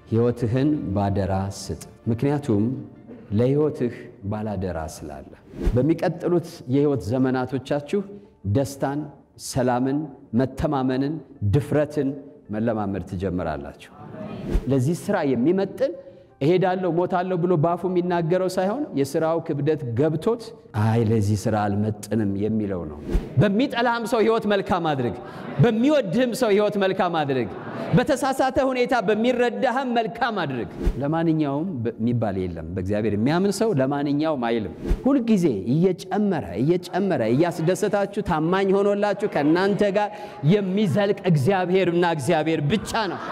ሕይወትህን ባደራ ስጥ። ምክንያቱም ለሕይወትህ ባላደራ ስላለ። በሚቀጥሉት የሕይወት ዘመናቶቻችሁ ደስታን፣ ሰላምን፣ መተማመንን፣ ድፍረትን መለማመድ ትጀምራላችሁ። ለዚህ ሥራ የሚመጥን እሄዳለሁ ሞታለሁ ብሎ ባፉ የሚናገረው ሳይሆን የሥራው ክብደት ገብቶት አይ ለዚህ ሥራ አልመጥንም የሚለው ነው። በሚጠላህም ሰው ሕይወት መልካም አድርግ፣ በሚወድህም ሰው ሕይወት መልካም አድርግ፣ በተሳሳተ ሁኔታ በሚረዳህም መልካም አድርግ። ለማንኛውም የሚባል የለም። በእግዚአብሔር የሚያምን ሰው ለማንኛውም አይልም። ሁልጊዜ እየጨመረ እየጨመረ እያስደሰታችሁ ታማኝ ሆኖላችሁ ከእናንተ ጋር የሚዘልቅ እግዚአብሔርና እግዚአብሔር ብቻ ነው።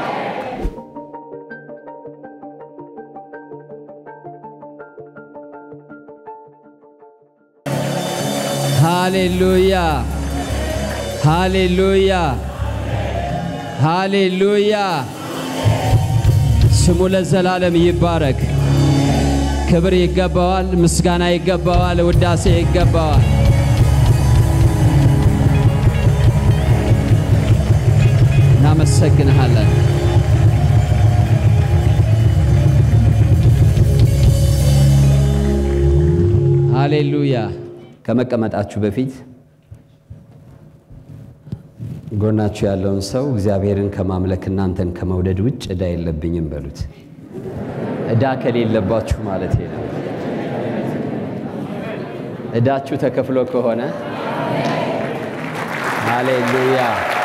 ሃሌሉያ ሃሌሉያ ሃሌሉያ። ስሙ ለዘላለም ይባረክ። ክብር ይገባዋል፣ ምስጋና ይገባዋል፣ ውዳሴ ይገባዋል። እናመሰግንሃለን። ሃሌሉያ። ከመቀመጣችሁ በፊት ጎናችሁ ያለውን ሰው እግዚአብሔርን ከማምለክ እናንተን ከመውደድ ውጭ ዕዳ የለብኝም በሉት። ዕዳ ከሌለባችሁ ማለት ነው። ዕዳችሁ ተከፍሎ ከሆነ ሃሌሉያ።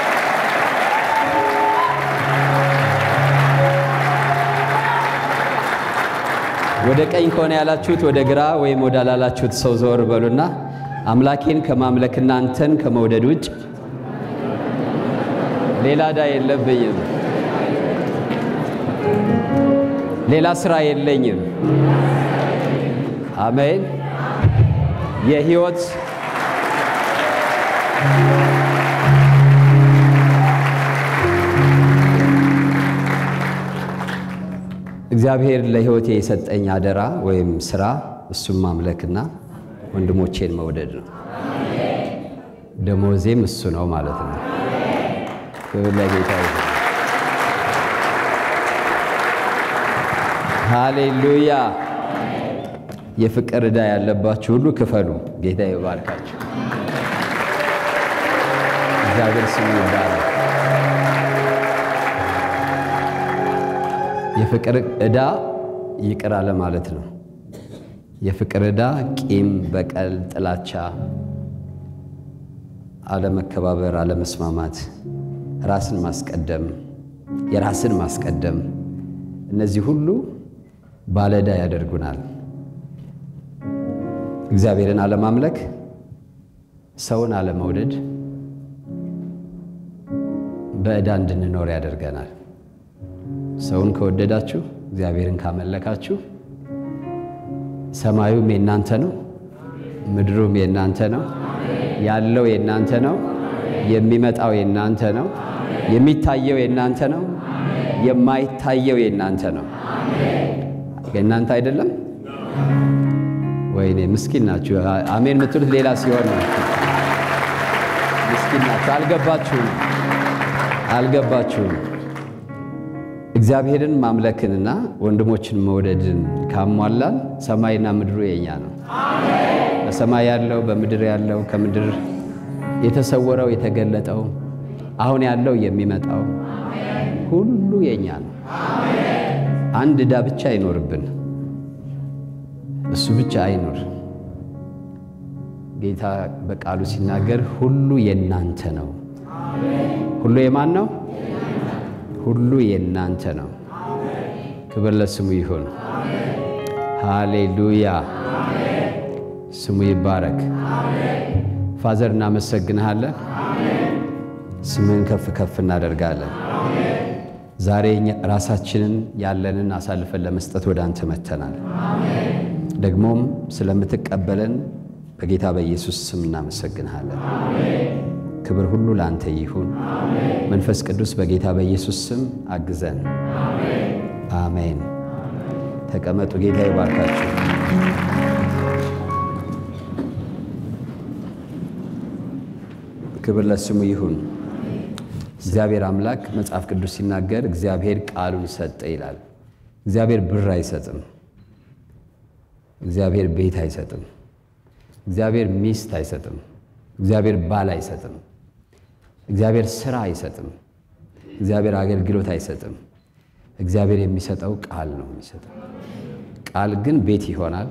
ወደ ቀኝ ከሆነ ያላችሁት ወደ ግራ ወይም ወደ ላላችሁት ሰው ዘወር በሉና አምላኬን ከማምለክ እናንተን ከመውደድ ውጭ ሌላ ዕዳ የለብኝም፣ ሌላ ስራ የለኝም። አሜን። የህይወት እግዚአብሔር ለህይወቴ የሰጠኝ አደራ ወይም ስራ እሱም ማምለክና ወንድሞቼን መውደድ ነው። ደሞዜም እሱ ነው ማለት ነው። ክብር ለጌታ ይሁን። ሃሌሉያ። የፍቅር ዕዳ ያለባችሁ ሁሉ ክፈሉ። ጌታ ይባርካችሁ። እግዚአብሔር ስሙ ይባረክ። የፍቅር ዕዳ ይቅር አለ ማለት ነው። የፍቅር ዕዳ ቂም፣ በቀል፣ ጥላቻ፣ አለመከባበር፣ አለመስማማት፣ ራስን ማስቀደም፣ የራስን ማስቀደም እነዚህ ሁሉ ባለዕዳ ያደርጉናል። እግዚአብሔርን አለማምለክ፣ ሰውን አለመውደድ በዕዳ እንድንኖር ያደርገናል። ሰውን ከወደዳችሁ እግዚአብሔርን ካመለካችሁ ሰማዩም የእናንተ ነው፣ ምድሩም የእናንተ ነው፣ ያለው የእናንተ ነው፣ የሚመጣው የእናንተ ነው፣ የሚታየው የእናንተ ነው፣ የማይታየው የእናንተ ነው። የእናንተ አይደለም። ወይኔ ምስኪን ናችሁ። አሜን የምትሉት ሌላ ሲሆን ነው። ምስኪን ናችሁ። አልገባችሁም፣ አልገባችሁም። እግዚአብሔርን ማምለክንና ወንድሞችን መውደድን ካሟላን ሰማይና ምድሩ የኛ ነው። በሰማይ ያለው በምድር ያለው ከምድር የተሰወረው የተገለጠው አሁን ያለው የሚመጣው ሁሉ የኛ ነው። አንድ ዕዳ ብቻ አይኖርብን፣ እሱ ብቻ አይኖር። ጌታ በቃሉ ሲናገር ሁሉ የናንተ ነው። ሁሉ የማን ነው? ሁሉ የናንተ ነው። ክብር ለስሙ ይሁን። ሃሌሉያ፣ ስሙ ይባረክ። ፋዘር እናመሰግንሃለን። ስምህን ከፍ ከፍ እናደርጋለን። ዛሬ ራሳችንን ያለንን አሳልፈን ለመስጠት ወደ አንተ መተናል። ደግሞም ስለምትቀበለን በጌታ በኢየሱስ ስም እናመሰግንሃለን። ክብር ሁሉ ለአንተ ይሁን። መንፈስ ቅዱስ በጌታ በኢየሱስ ስም አግዘን። አሜን። ተቀመጡ። ጌታ ይባርካችሁ። ክብር ለስሙ ይሁን። እግዚአብሔር አምላክ መጽሐፍ ቅዱስ ሲናገር እግዚአብሔር ቃሉን ሰጠ ይላል። እግዚአብሔር ብር አይሰጥም። እግዚአብሔር ቤት አይሰጥም። እግዚአብሔር ሚስት አይሰጥም። እግዚአብሔር ባል አይሰጥም። እግዚአብሔር ስራ አይሰጥም። እግዚአብሔር አገልግሎት አይሰጥም። እግዚአብሔር የሚሰጠው ቃል ነው የሚሰጠው። ቃል ግን ቤት ይሆናል።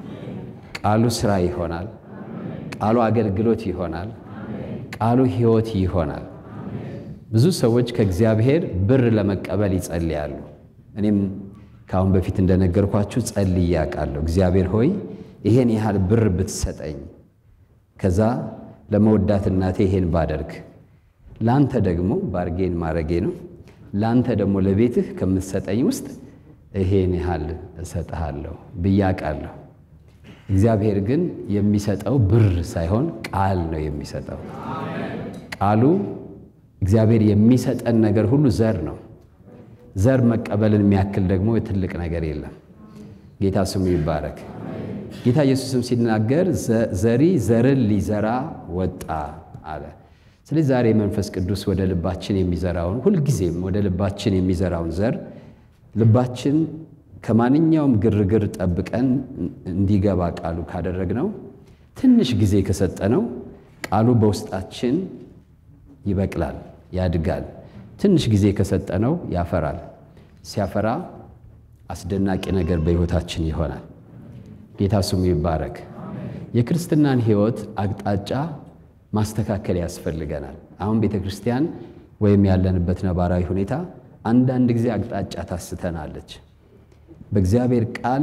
ቃሉ ስራ ይሆናል። ቃሉ አገልግሎት ይሆናል። ቃሉ ሕይወት ይሆናል። ብዙ ሰዎች ከእግዚአብሔር ብር ለመቀበል ይጸልያሉ። እኔም ከአሁን በፊት እንደነገርኳችሁ ጸልዬ አውቃለሁ። እግዚአብሔር ሆይ ይሄን ያህል ብር ብትሰጠኝ፣ ከዛ ለመወዳት እናቴ ይሄን ባደርግ፣ ለአንተ ደግሞ ባርጌን ማድረጌ ነው፣ ለአንተ ደግሞ ለቤትህ ከምትሰጠኝ ውስጥ ይሄን ያህል እሰጥሃለሁ ብዬ አውቃለሁ። እግዚአብሔር ግን የሚሰጠው ብር ሳይሆን ቃል ነው የሚሰጠው። ቃሉ እግዚአብሔር የሚሰጠን ነገር ሁሉ ዘር ነው። ዘር መቀበልን የሚያክል ደግሞ ትልቅ ነገር የለም። ጌታ ስሙ ይባረክ። ጌታ ኢየሱስም ሲናገር ዘሪ ዘርን ሊዘራ ወጣ አለ። ስለዚህ ዛሬ መንፈስ ቅዱስ ወደ ልባችን የሚዘራውን ሁልጊዜም ወደ ልባችን የሚዘራውን ዘር ልባችን ከማንኛውም ግርግር ጠብቀን እንዲገባ ቃሉ ካደረግነው ትንሽ ጊዜ ከሰጠነው ቃሉ በውስጣችን ይበቅላል፣ ያድጋል። ትንሽ ጊዜ ከሰጠነው ያፈራል። ሲያፈራ አስደናቂ ነገር በሕይወታችን ይሆናል። ጌታ ስሙ ይባረክ። የክርስትናን ሕይወት አቅጣጫ ማስተካከል ያስፈልገናል። አሁን ቤተ ክርስቲያን ወይም ያለንበት ነባራዊ ሁኔታ አንዳንድ ጊዜ አቅጣጫ ታስተናለች። በእግዚአብሔር ቃል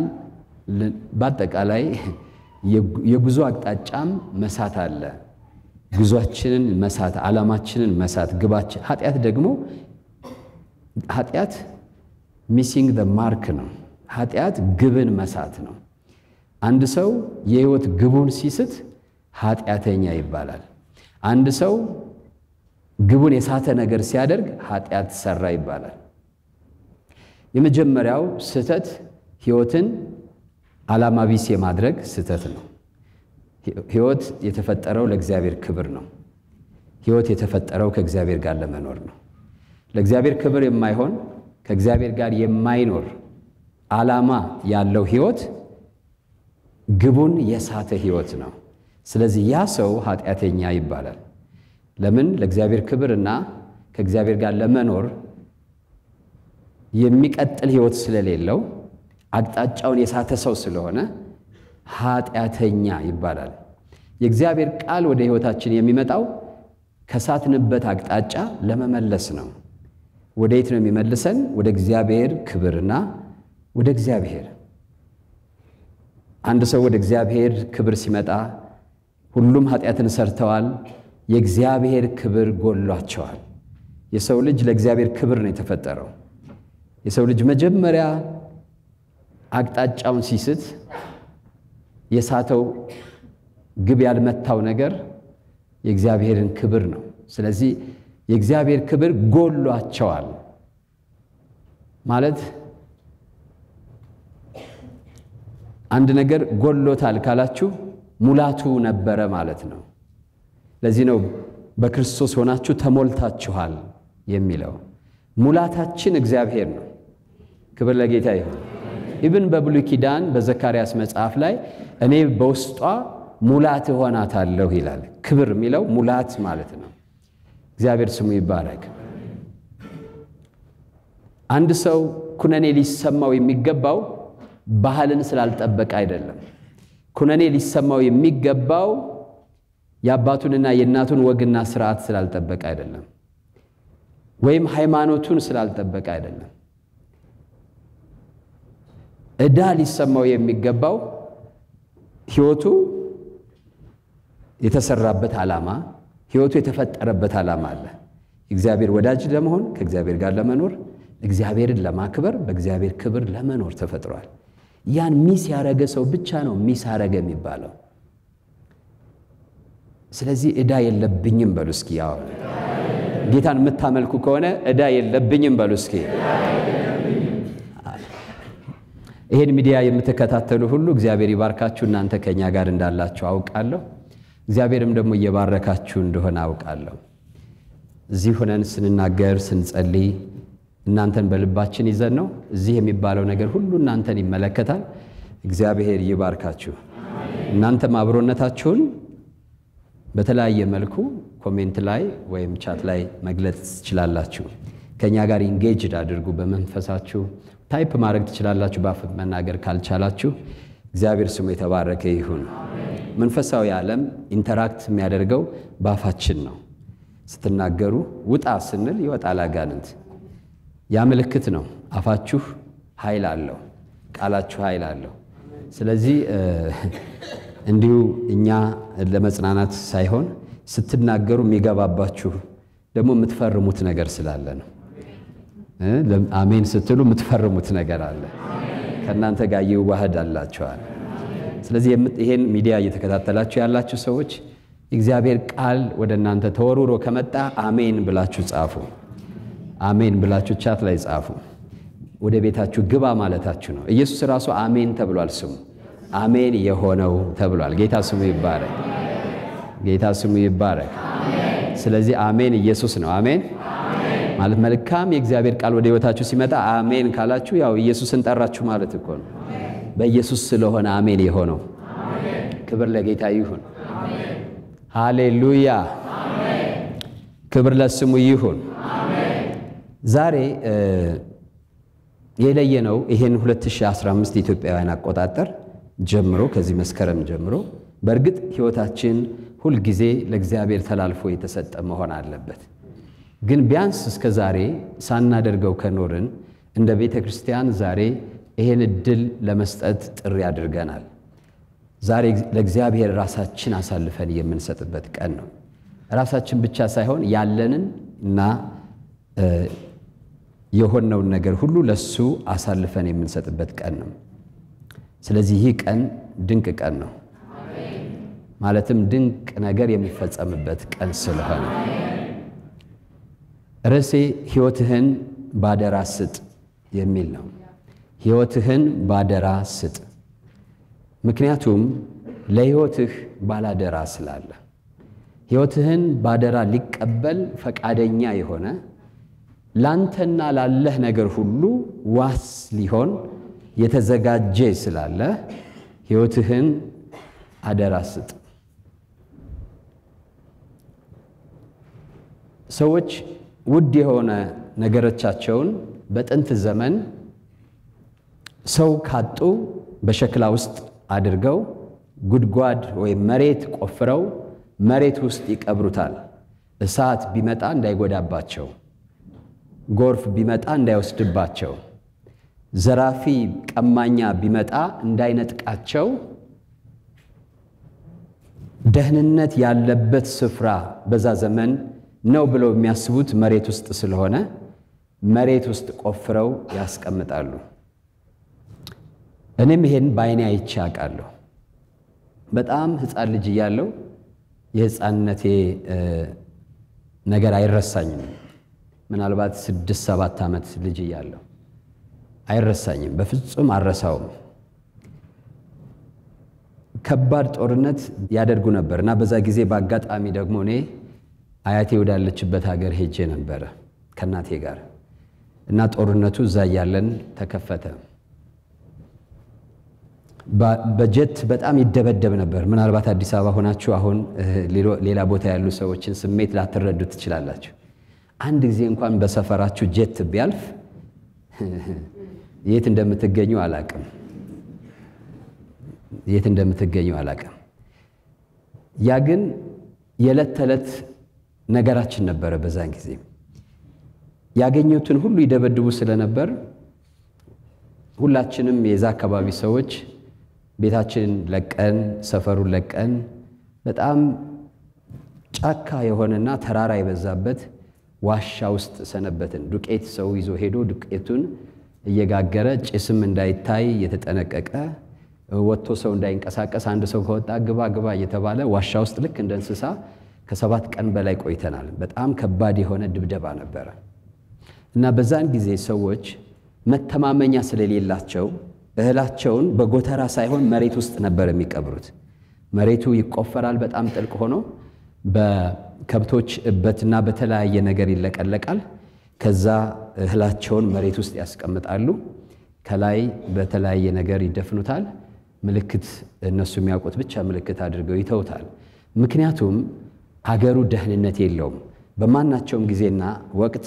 በአጠቃላይ የጉዞ አቅጣጫም መሳት አለ። ጉዟችንን መሳት፣ ዓላማችንን መሳት፣ ግባችን ኃጢአት ደግሞ ኃጢአት ሚሲንግ ደ ማርክ ነው። ኃጢአት ግብን መሳት ነው። አንድ ሰው የሕይወት ግቡን ሲስት ኃጢአተኛ ይባላል። አንድ ሰው ግቡን የሳተ ነገር ሲያደርግ ኃጢአት ሰራ ይባላል። የመጀመሪያው ስህተት ሕይወትን ዓላማ ቢስ የማድረግ ስህተት ነው። ሕይወት የተፈጠረው ለእግዚአብሔር ክብር ነው። ሕይወት የተፈጠረው ከእግዚአብሔር ጋር ለመኖር ነው። ለእግዚአብሔር ክብር የማይሆን ከእግዚአብሔር ጋር የማይኖር ዓላማ ያለው ሕይወት ግቡን የሳተ ሕይወት ነው። ስለዚህ ያ ሰው ኃጢአተኛ ይባላል። ለምን? ለእግዚአብሔር ክብርና ከእግዚአብሔር ጋር ለመኖር የሚቀጥል ሕይወት ስለሌለው አቅጣጫውን የሳተ ሰው ስለሆነ ኃጢአተኛ ይባላል። የእግዚአብሔር ቃል ወደ ሕይወታችን የሚመጣው ከሳትንበት አቅጣጫ ለመመለስ ነው። ወደ የት ነው የሚመልሰን? ወደ እግዚአብሔር ክብርና ወደ እግዚአብሔር። አንድ ሰው ወደ እግዚአብሔር ክብር ሲመጣ ሁሉም ኃጢአትን ሰርተዋል፣ የእግዚአብሔር ክብር ጎሏቸዋል። የሰው ልጅ ለእግዚአብሔር ክብር ነው የተፈጠረው። የሰው ልጅ መጀመሪያ አቅጣጫውን ሲስት የሳተው ግብ ያልመታው ነገር የእግዚአብሔርን ክብር ነው። ስለዚህ የእግዚአብሔር ክብር ጎሏቸዋል ማለት አንድ ነገር ጎሎታል ካላችሁ ሙላቱ ነበረ ማለት ነው። ለዚህ ነው በክርስቶስ ሆናችሁ ተሞልታችኋል የሚለው። ሙላታችን እግዚአብሔር ነው። ክብር ለጌታ ይሁን። ኢብን በብሉይ ኪዳን በዘካርያስ መጽሐፍ ላይ እኔ በውስጧ ሙላት እሆናታለሁ ይላል። ክብር የሚለው ሙላት ማለት ነው። እግዚአብሔር ስሙ ይባረክ። አንድ ሰው ኩነኔ ሊሰማው የሚገባው ባህልን ስላልጠበቀ አይደለም። ኩነኔ ሊሰማው የሚገባው የአባቱንና የእናቱን ወግና ስርዓት ስላልጠበቀ አይደለም፣ ወይም ሃይማኖቱን ስላልጠበቀ አይደለም። ዕዳ ሊሰማው የሚገባው ሕይወቱ የተሰራበት ዓላማ፣ ሕይወቱ የተፈጠረበት ዓላማ አለ። እግዚአብሔር ወዳጅ ለመሆን ከእግዚአብሔር ጋር ለመኖር እግዚአብሔርን ለማክበር በእግዚአብሔር ክብር ለመኖር ተፈጥሯል። ያን ሚስ ያረገ ሰው ብቻ ነው ሚስ አረገ የሚባለው። ስለዚህ ዕዳ የለብኝም በሉ እስኪ። ያው ጌታን የምታመልኩ ከሆነ ዕዳ የለብኝም በሉ እስኪ። ይሄን ሚዲያ የምትከታተሉ ሁሉ እግዚአብሔር ይባርካችሁ። እናንተ ከእኛ ጋር እንዳላችሁ አውቃለሁ። እግዚአብሔርም ደግሞ እየባረካችሁ እንደሆነ አውቃለሁ። እዚህ ሆነን ስንናገር ስንጸልይ እናንተን በልባችን ይዘን ነው። እዚህ የሚባለው ነገር ሁሉ እናንተን ይመለከታል። እግዚአብሔር ይባርካችሁ። እናንተም አብሮነታችሁን በተለያየ መልኩ ኮሜንት ላይ ወይም ቻት ላይ መግለጽ ትችላላችሁ። ከእኛ ጋር ኢንጌጅድ አድርጉ። በመንፈሳችሁ ታይፕ ማድረግ ትችላላችሁ። በአፍ መናገር ካልቻላችሁ እግዚአብሔር ስሙ የተባረከ ይሁን። መንፈሳዊ ዓለም ኢንተራክት የሚያደርገው በአፋችን ነው። ስትናገሩ ውጣ ስንል ይወጣል አጋንንት። ያ ምልክት ነው። አፋችሁ ኃይል አለው፣ ቃላችሁ ኃይል አለው። ስለዚህ እንዲሁ እኛ ለመጽናናት ሳይሆን ስትናገሩ የሚገባባችሁ ደግሞ የምትፈርሙት ነገር ስላለ ነው። አሜን ስትሉ የምትፈርሙት ነገር አለ፣ ከእናንተ ጋር ይዋህድ አላቸዋል። ስለዚህ ይሄን ሚዲያ እየተከታተላችሁ ያላችሁ ሰዎች እግዚአብሔር ቃል ወደ እናንተ ተወርውሮ ከመጣ አሜን ብላችሁ ጻፉ። አሜን ብላችሁ ቻት ላይ ጻፉ። ወደ ቤታችሁ ግባ ማለታችሁ ነው። ኢየሱስ ራሱ አሜን ተብሏል። ስሙ አሜን የሆነው ተብሏል። ጌታ ስሙ ይባረክ። ጌታ ስሙ ይባረክ። ስለዚህ አሜን ኢየሱስ ነው። አሜን ማለት መልካም የእግዚአብሔር ቃል ወደ ሕይወታችሁ ሲመጣ አሜን ካላችሁ ያው ኢየሱስን ጠራችሁ ማለት እኮ ነው። በኢየሱስ ስለሆነ አሜን የሆነው ክብር ለጌታ ይሁን። ሃሌሉያ ክብር ለስሙ ይሁን። ዛሬ የለየነው ይሄን 2015 ኢትዮጵያውያን አቆጣጠር ጀምሮ ከዚህ መስከረም ጀምሮ በእርግጥ ሕይወታችን ሁልጊዜ ለእግዚአብሔር ተላልፎ የተሰጠ መሆን አለበት። ግን ቢያንስ እስከ ዛሬ ሳናደርገው ከኖርን እንደ ቤተ ክርስቲያን ዛሬ ይሄን እድል ለመስጠት ጥሪ አድርገናል። ዛሬ ለእግዚአብሔር ራሳችን አሳልፈን የምንሰጥበት ቀን ነው። ራሳችን ብቻ ሳይሆን ያለንን እና የሆነውን ነገር ሁሉ ለሱ አሳልፈን የምንሰጥበት ቀን ነው። ስለዚህ ይህ ቀን ድንቅ ቀን ነው። ማለትም ድንቅ ነገር የሚፈጸምበት ቀን ስለሆነ ርዕሴ ሕይወትህን ባደራ ስጥ የሚል ነው። ሕይወትህን ባደራ ስጥ። ምክንያቱም ለሕይወትህ ባላደራ ስላለ ሕይወትህን ባደራ ሊቀበል ፈቃደኛ የሆነ ላንተና ላለህ ነገር ሁሉ ዋስ ሊሆን የተዘጋጀ ስላለ ሕይወትህን አደራ ስጥ። ሰዎች ውድ የሆነ ነገሮቻቸውን በጥንት ዘመን ሰው ካጡ በሸክላ ውስጥ አድርገው ጉድጓድ ወይም መሬት ቆፍረው መሬት ውስጥ ይቀብሩታል። እሳት ቢመጣ እንዳይጎዳባቸው፣ ጎርፍ ቢመጣ እንዳይወስድባቸው፣ ዘራፊ ቀማኛ ቢመጣ እንዳይነጥቃቸው ደህንነት ያለበት ስፍራ በዛ ዘመን ነው ብለው የሚያስቡት መሬት ውስጥ ስለሆነ መሬት ውስጥ ቆፍረው ያስቀምጣሉ። እኔም ይሄን በዓይኔ አይቼ አውቃለሁ። በጣም ሕፃን ልጅ እያለሁ የሕፃንነቴ ነገር አይረሳኝም። ምናልባት ስድስት ሰባት ዓመት ልጅ እያለሁ አይረሳኝም፣ በፍጹም አልረሳውም። ከባድ ጦርነት ያደርጉ ነበር እና በዛ ጊዜ በአጋጣሚ ደግሞ እኔ አያቴ ወዳለችበት ሀገር ሄጄ ነበረ ከእናቴ ጋር እና ጦርነቱ እዛ እያለን ተከፈተ። በጀት በጣም ይደበደብ ነበር። ምናልባት አዲስ አበባ ሆናችሁ አሁን ሌላ ቦታ ያሉ ሰዎችን ስሜት ላትረዱ ትችላላችሁ። አንድ ጊዜ እንኳን በሰፈራችሁ ጀት ቢያልፍ የት እንደምትገኙ አላቅም የት እንደምትገኙ አላቅም። ያ ግን የዕለት ተዕለት ነገራችን ነበረ። በዛን ጊዜ ያገኙትን ሁሉ ይደበድቡ ስለነበር ሁላችንም የዛ አካባቢ ሰዎች ቤታችንን ለቀን ሰፈሩን ለቀን በጣም ጫካ የሆነና ተራራ የበዛበት ዋሻ ውስጥ ሰነበትን። ዱቄት ሰው ይዞ ሄዶ ዱቄቱን እየጋገረ ጭስም እንዳይታይ እየተጠነቀቀ ወጥቶ ሰው እንዳይንቀሳቀስ አንድ ሰው ከወጣ ግባ ግባ እየተባለ ዋሻ ውስጥ ልክ እንደ እንስሳ ከሰባት ቀን በላይ ቆይተናል። በጣም ከባድ የሆነ ድብደባ ነበረ እና በዛን ጊዜ ሰዎች መተማመኛ ስለሌላቸው እህላቸውን በጎተራ ሳይሆን መሬት ውስጥ ነበር የሚቀብሩት። መሬቱ ይቆፈራል በጣም ጥልቅ ሆኖ ከብቶች እበትና በተለያየ ነገር ይለቀለቃል። ከዛ እህላቸውን መሬት ውስጥ ያስቀምጣሉ። ከላይ በተለያየ ነገር ይደፍኑታል። ምልክት እነሱ የሚያውቁት ብቻ ምልክት አድርገው ይተውታል። ምክንያቱም አገሩ ደህንነት የለውም። በማናቸውም ጊዜና ወቅት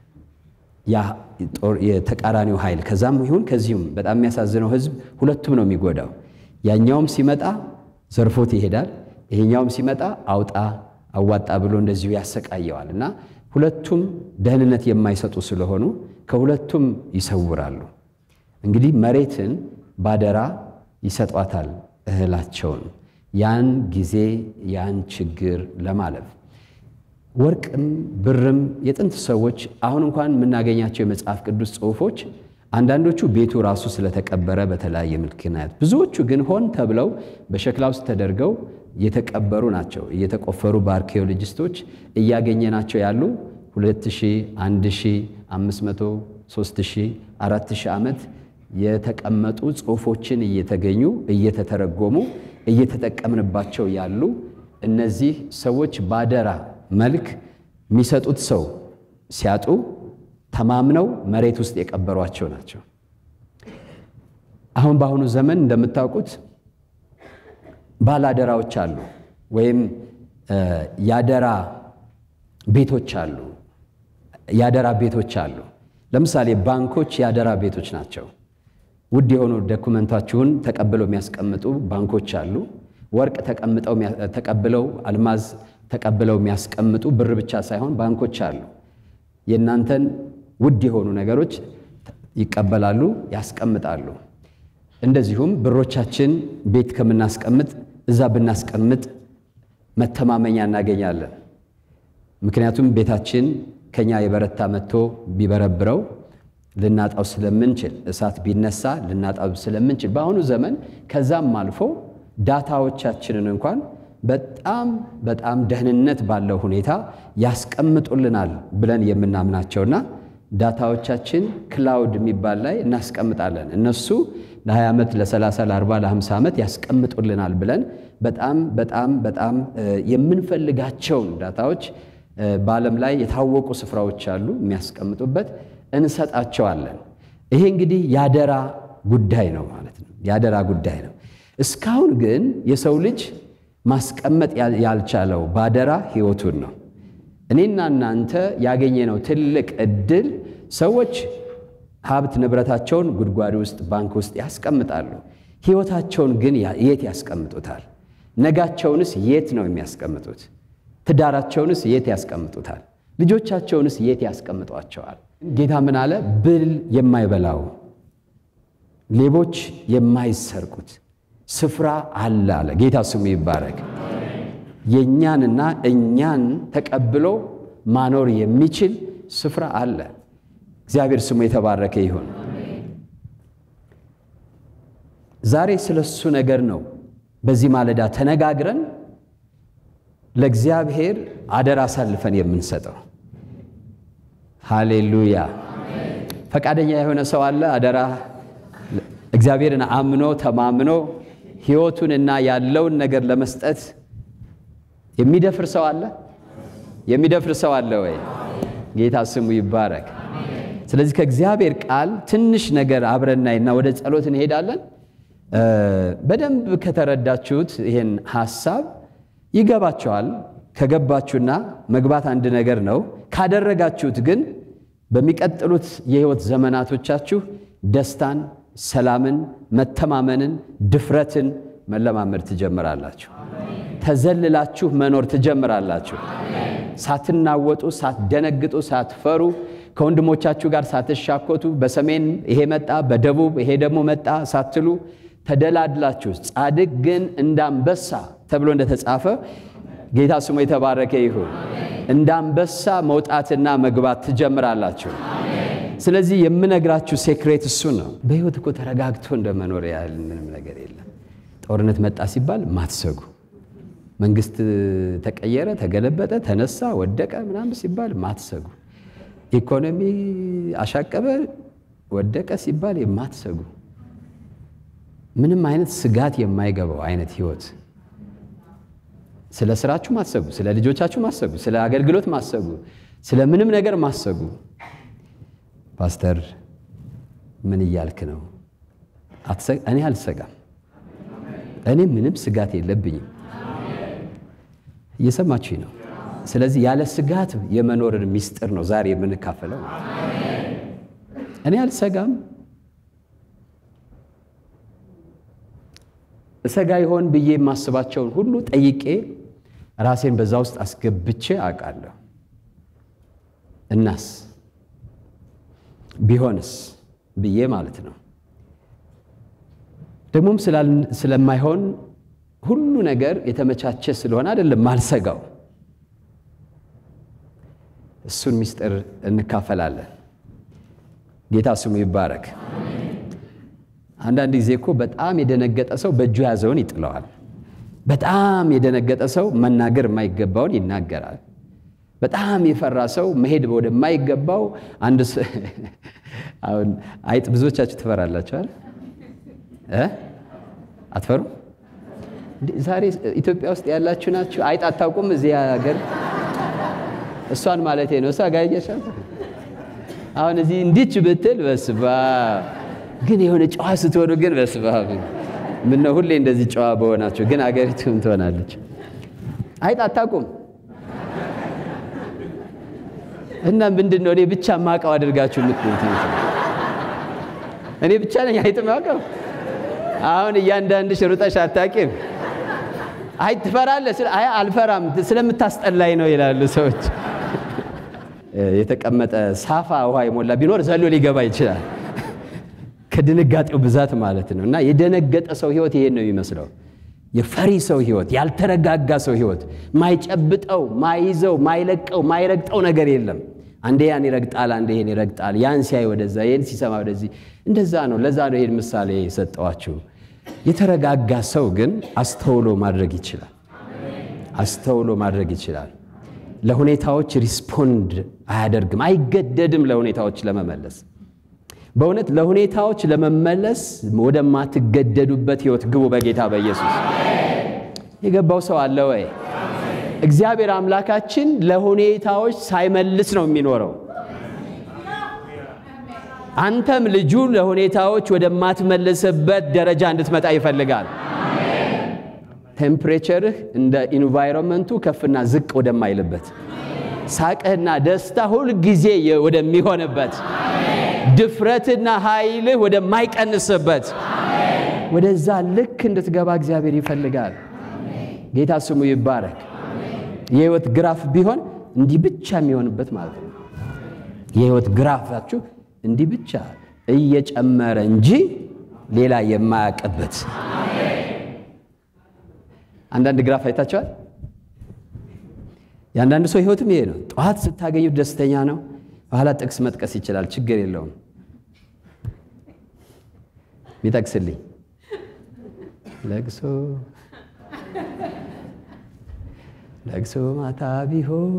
የተቃራኒው ኃይል ከዛም ይሁን ከዚሁም በጣም የሚያሳዝነው ሕዝብ ሁለቱም ነው የሚጎዳው። ያኛውም ሲመጣ ዘርፎት ይሄዳል፣ ይሄኛውም ሲመጣ አውጣ አዋጣ ብሎ እንደዚሁ ያሰቃየዋል። እና ሁለቱም ደህንነት የማይሰጡ ስለሆኑ ከሁለቱም ይሰውራሉ። እንግዲህ መሬትን ባደራ ይሰጧታል እህላቸውን ያን ጊዜ ያን ችግር ለማለፍ ወርቅም ብርም የጥንት ሰዎች አሁን እንኳን የምናገኛቸው የመጽሐፍ ቅዱስ ጽሑፎች አንዳንዶቹ ቤቱ ራሱ ስለተቀበረ በተለያየ ምክንያት፣ ብዙዎቹ ግን ሆን ተብለው በሸክላ ውስጥ ተደርገው የተቀበሩ ናቸው። እየተቆፈሩ በአርኪኦሎጂስቶች እያገኘናቸው ያሉ 2000፣ 1500፣ 3000፣ 4000 ዓመት የተቀመጡ ጽሑፎችን እየተገኙ እየተተረጎሙ እየተጠቀምንባቸው ያሉ እነዚህ ሰዎች ባደራ መልክ የሚሰጡት ሰው ሲያጡ ተማምነው መሬት ውስጥ የቀበሯቸው ናቸው። አሁን በአሁኑ ዘመን እንደምታውቁት ባላደራዎች አሉ፣ ወይም ያደራ ቤቶች አሉ። ያደራ ቤቶች አሉ። ለምሳሌ ባንኮች ያደራ ቤቶች ናቸው። ውድ የሆኑ ዶኩመንታችሁን ተቀብለው የሚያስቀምጡ ባንኮች አሉ። ወርቅ ተቀብለው አልማዝ ተቀብለው የሚያስቀምጡ ብር ብቻ ሳይሆን ባንኮች አሉ። የእናንተን ውድ የሆኑ ነገሮች ይቀበላሉ፣ ያስቀምጣሉ። እንደዚሁም ብሮቻችን ቤት ከምናስቀምጥ እዛ ብናስቀምጥ መተማመኛ እናገኛለን። ምክንያቱም ቤታችን ከኛ የበረታ መጥቶ ቢበረብረው ልናጣው ስለምንችል እሳት ቢነሳ ልናጣው ስለምንችል በአሁኑ ዘመን ከዛም አልፎ ዳታዎቻችንን እንኳን በጣም በጣም ደህንነት ባለው ሁኔታ ያስቀምጡልናል ብለን የምናምናቸውና ዳታዎቻችን ክላውድ የሚባል ላይ እናስቀምጣለን። እነሱ ለ20 ዓመት፣ ለ30፣ ለ40፣ ለ50 ዓመት ያስቀምጡልናል ብለን በጣም በጣም በጣም የምንፈልጋቸውን ዳታዎች በዓለም ላይ የታወቁ ስፍራዎች አሉ የሚያስቀምጡበት እንሰጣቸዋለን። ይሄ እንግዲህ ያደራ ጉዳይ ነው ማለት ነው። ያደራ ጉዳይ ነው። እስካሁን ግን የሰው ልጅ ማስቀመጥ ያልቻለው ባደራ ሕይወቱን ነው። እኔና እናንተ ያገኘነው ትልቅ እድል ሰዎች ሀብት ንብረታቸውን ጉድጓድ ውስጥ ባንክ ውስጥ ያስቀምጣሉ። ሕይወታቸውን ግን የት ያስቀምጡታል? ነጋቸውንስ የት ነው የሚያስቀምጡት? ትዳራቸውንስ የት ያስቀምጡታል? ልጆቻቸውንስ የት ያስቀምጧቸዋል? ጌታ ምን አለ? ብል የማይበላው ሌቦች የማይሰርቁት ስፍራ አለ አለ። ጌታ ስሙ ይባረክ። የእኛንና እኛን ተቀብሎ ማኖር የሚችል ስፍራ አለ። እግዚአብሔር ስሙ የተባረከ ይሁን። ዛሬ ስለሱ ነገር ነው በዚህ ማለዳ ተነጋግረን ለእግዚአብሔር አደራ አሳልፈን የምንሰጠው። ሃሌሉያ! ፈቃደኛ የሆነ ሰው አለ? አደራ እግዚአብሔርን አምኖ ተማምኖ ሕይወቱንና ያለውን ነገር ለመስጠት የሚደፍር ሰው አለ? የሚደፍር ሰው አለ ወይ? ጌታ ስሙ ይባረክ። ስለዚህ ከእግዚአብሔር ቃል ትንሽ ነገር አብረናይና ወደ ጸሎት እንሄዳለን። በደንብ ከተረዳችሁት ይህን ሐሳብ ይገባቸዋል። ከገባችሁና መግባት አንድ ነገር ነው። ካደረጋችሁት ግን በሚቀጥሉት የሕይወት ዘመናቶቻችሁ ደስታን፣ ሰላምን፣ መተማመንን፣ ድፍረትን መለማመድ ትጀምራላችሁ። ተዘልላችሁ መኖር ትጀምራላችሁ። ሳትናወጡ፣ ሳትደነግጡ፣ ሳትፈሩ ከወንድሞቻችሁ ጋር ሳትሻኮቱ በሰሜን ይሄ መጣ፣ በደቡብ ይሄ ደግሞ መጣ ሳትሉ ተደላድላችሁ ጻድቅ ግን እንዳንበሳ ተብሎ እንደተጻፈ ጌታ ስሙ የተባረከ ይሁን። እንዳንበሳ መውጣትና መግባት ትጀምራላችሁ። ስለዚህ የምነግራችሁ ሴክሬት እሱ ነው። በሕይወት እኮ ተረጋግቶ እንደመኖር ያህል ምንም ነገር የለም። ጦርነት መጣ ሲባል ማትሰጉ፣ መንግስት ተቀየረ፣ ተገለበጠ፣ ተነሳ፣ ወደቀ ምናምን ሲባል ማትሰጉ፣ ኢኮኖሚ አሻቀበ፣ ወደቀ ሲባል የማትሰጉ ምንም አይነት ስጋት የማይገባው አይነት ህይወት ስለ ስራችሁ ማሰቡ፣ ስለ ልጆቻችሁ ማሰቡ፣ ስለ አገልግሎት ማሰቡ፣ ስለ ምንም ነገር ማሰቡ። ፓስተር ምን እያልክ ነው? እኔ አልሰጋም። እኔ ምንም ስጋት የለብኝም። እየሰማችኝ ነው? ስለዚህ ያለ ስጋት የመኖርን ሚስጥር ነው ዛሬ የምንካፈለው። እኔ አልሰጋም። እሰጋ ይሆን ብዬ የማስባቸውን ሁሉ ጠይቄ ራሴን በዛ ውስጥ አስገብቼ አውቃለሁ። እናስ ቢሆንስ ብዬ ማለት ነው። ደግሞም ስለማይሆን ሁሉ ነገር የተመቻቸ ስለሆነ አይደለም ማልሰጋው። እሱን ምስጢር እንካፈላለን። ጌታ ስሙ ይባረክ። አንዳንድ ጊዜ እኮ በጣም የደነገጠ ሰው በእጁ የያዘውን ይጥለዋል። በጣም የደነገጠ ሰው መናገር የማይገባውን ይናገራል። በጣም የፈራ ሰው መሄድ ወደማይገባው አንድ አሁን አይጥ ብዙዎቻችሁ ትፈራላችኋል እ አትፈሩ? ዛሬ ኢትዮጵያ ውስጥ ያላችሁ ናችሁ። አይጥ አታውቁም? እዚህ ሀገር እሷን ማለቴ ነው። እሷ ጋር አሁን እዚህ እንዲች ብትል በስባ ግን የሆነ ጨዋ ስትሆኑ ግን በስባ ምነው ሁሌ እንደዚህ ጨዋ በሆናችሁ ግን አገሪቱም ትሆናለች። አይጥ አታውቁም? እና ምንድን ነው እኔ ብቻ ማውቀው አድርጋችሁ የምትሉት? እኔ ብቻ ነኝ አይጥ ማውቀው? አሁን እያንዳንድሽ ሩጠሽ አታውቂም? አይ ትፈራለህ? አይ አልፈራም ስለምታስጠላኝ ነው ይላሉ ሰዎች። የተቀመጠ ሳፋ ውሃ የሞላ ቢኖር ዘሎ ሊገባ ይችላል፣ ከድንጋጤው ብዛት ማለት ነው። እና የደነገጠ ሰው ህይወት ይሄን ነው የሚመስለው። የፈሪ ሰው ህይወት፣ ያልተረጋጋ ሰው ህይወት፣ ማይጨብጠው፣ ማይዘው፣ ማይለቀው፣ ማይረግጠው ነገር የለም። አንዴ ያን ይረግጣል፣ አንዴ ይሄን ይረግጣል። ያን ሲያይ ወደዛ፣ ይህን ሲሰማ ወደዚህ። እንደዛ ነው። ለዛ ነው ይሄን ምሳሌ የሰጠዋችሁ። የተረጋጋ ሰው ግን አስተውሎ ማድረግ ይችላል። አስተውሎ ማድረግ ይችላል። ለሁኔታዎች ሪስፖንድ አያደርግም፣ አይገደድም ለሁኔታዎች ለመመለስ። በእውነት ለሁኔታዎች ለመመለስ ወደማትገደዱበት ህይወት ግቡ በጌታ በኢየሱስ። የገባው ሰው አለ ወይ? እግዚአብሔር አምላካችን ለሁኔታዎች ሳይመልስ ነው የሚኖረው። አንተም ልጁ ለሁኔታዎች ወደማትመልስበት ደረጃ እንድትመጣ ይፈልጋል። ቴምፕሬቸርህ እንደ ኢንቫይሮንመንቱ ከፍና ዝቅ ወደማይልበት፣ ሳቅህና ደስታ ሁል ጊዜ ወደሚሆንበት፣ ድፍረትና ኃይልህ ወደማይቀንስበት ወደዛ ልክ እንድትገባ እግዚአብሔር ይፈልጋል። ጌታ ስሙ ይባረክ። የህይወት ግራፍ ቢሆን እንዲህ ብቻ የሚሆንበት ማለት ነው። የህይወት ግራፋችሁ እንዲህ ብቻ እየጨመረ እንጂ ሌላ የማያውቅበት አንዳንድ ግራፍ አይታቸዋል። የአንዳንድ ሰው ህይወትም ይሄ ነው። ጠዋት ስታገኙት ደስተኛ ነው። በኋላ ጥቅስ መጥቀስ ይችላል፣ ችግር የለውም። ሚጠቅስልኝ ለቅሶ ለቅሶ ማታ ቢሆን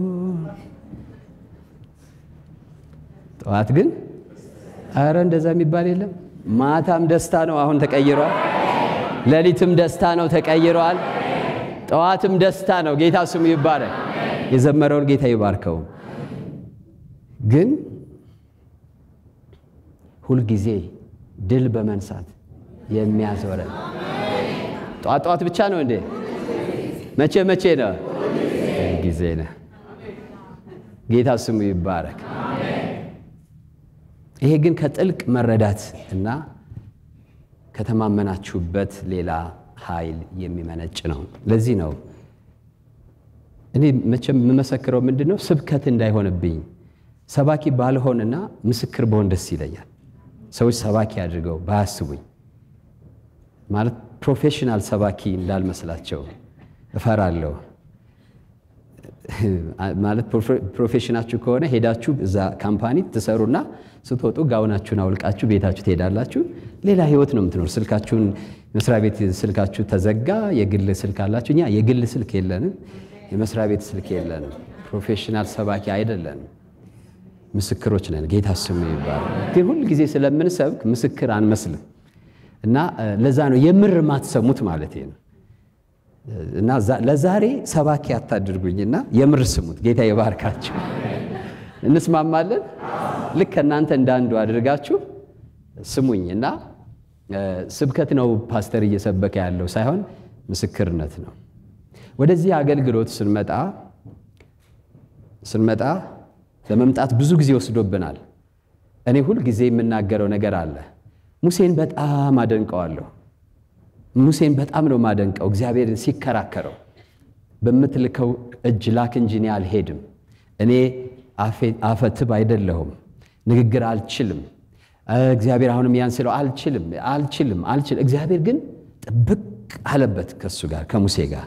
ጠዋት ግን አረ እንደዛ የሚባል የለም። ማታም ደስታ ነው፣ አሁን ተቀይሯል። ሌሊትም ደስታ ነው፣ ተቀይሯል። ጠዋትም ደስታ ነው። ጌታ ስሙ ይባረክ። የዘመረውን ጌታ ይባርከው። ግን ሁልጊዜ ድል በመንሳት የሚያዞረን ጠዋት ጠዋት ብቻ ነው እንዴ? መቼ መቼ ነው? ጊዜ ነው። ጌታ ስሙ ይባረክ። ይሄ ግን ከጥልቅ መረዳት እና ከተማመናችሁበት ሌላ ኃይል የሚመነጭ ነው። ለዚህ ነው እኔ መቼም የምመሰክረው ምንድን ነው ስብከት እንዳይሆንብኝ ሰባኪ ባልሆንና ምስክር በሆን ደስ ይለኛል። ሰዎች ሰባኪ አድርገው ባያስቡኝ ማለት ፕሮፌሽናል ሰባኪ እንዳልመስላቸው እፈራለሁ። ማለት ፕሮፌሽናችሁ ከሆነ ሄዳችሁ እዛ ካምፓኒ ትሰሩና ስትወጡ ጋውናችሁን አውልቃችሁ ቤታችሁ ትሄዳላችሁ። ሌላ ህይወት ነው የምትኖር። ስልካችሁን መስሪያ ቤት ስልካችሁ ተዘጋ። የግል ስልክ አላችሁ። እኛ የግል ስልክ የለንም፣ የመስሪያ ቤት ስልክ የለንም። ፕሮፌሽናል ሰባኪ አይደለንም። ምስክሮች ነን። ጌታ ስሙ ይባላል። ግን ሁል ጊዜ ስለምንሰብክ ምስክር አንመስልም እና ለዛ ነው የምር ማትሰሙት ማለት ነው። እና ለዛሬ ሰባኪ አታድርጉኝና የምር ስሙት። ጌታ የባርካችሁ። እንስማማለን። ልክ ከእናንተ እንዳንዱ አድርጋችሁ ስሙኝ እና ስብከት ነው ፓስተር እየሰበከ ያለው ሳይሆን ምስክርነት ነው። ወደዚህ አገልግሎት ስንመጣ ስንመጣ ለመምጣት ብዙ ጊዜ ወስዶብናል። እኔ ሁል ጊዜ የምናገረው ነገር አለ። ሙሴን በጣም አደንቀዋለሁ። ሙሴን በጣም ነው የማደንቀው። እግዚአብሔርን ሲከራከረው በምትልከው እጅ ላክ እንጂ እኔ አልሄድም፣ እኔ አፈትብ አይደለሁም፣ ንግግር አልችልም። እግዚአብሔር አሁንም ያን ስለው አልችልም፣ አልችልም፣ አልችልም። እግዚአብሔር ግን ጥብቅ አለበት ከሱ ጋር ከሙሴ ጋር።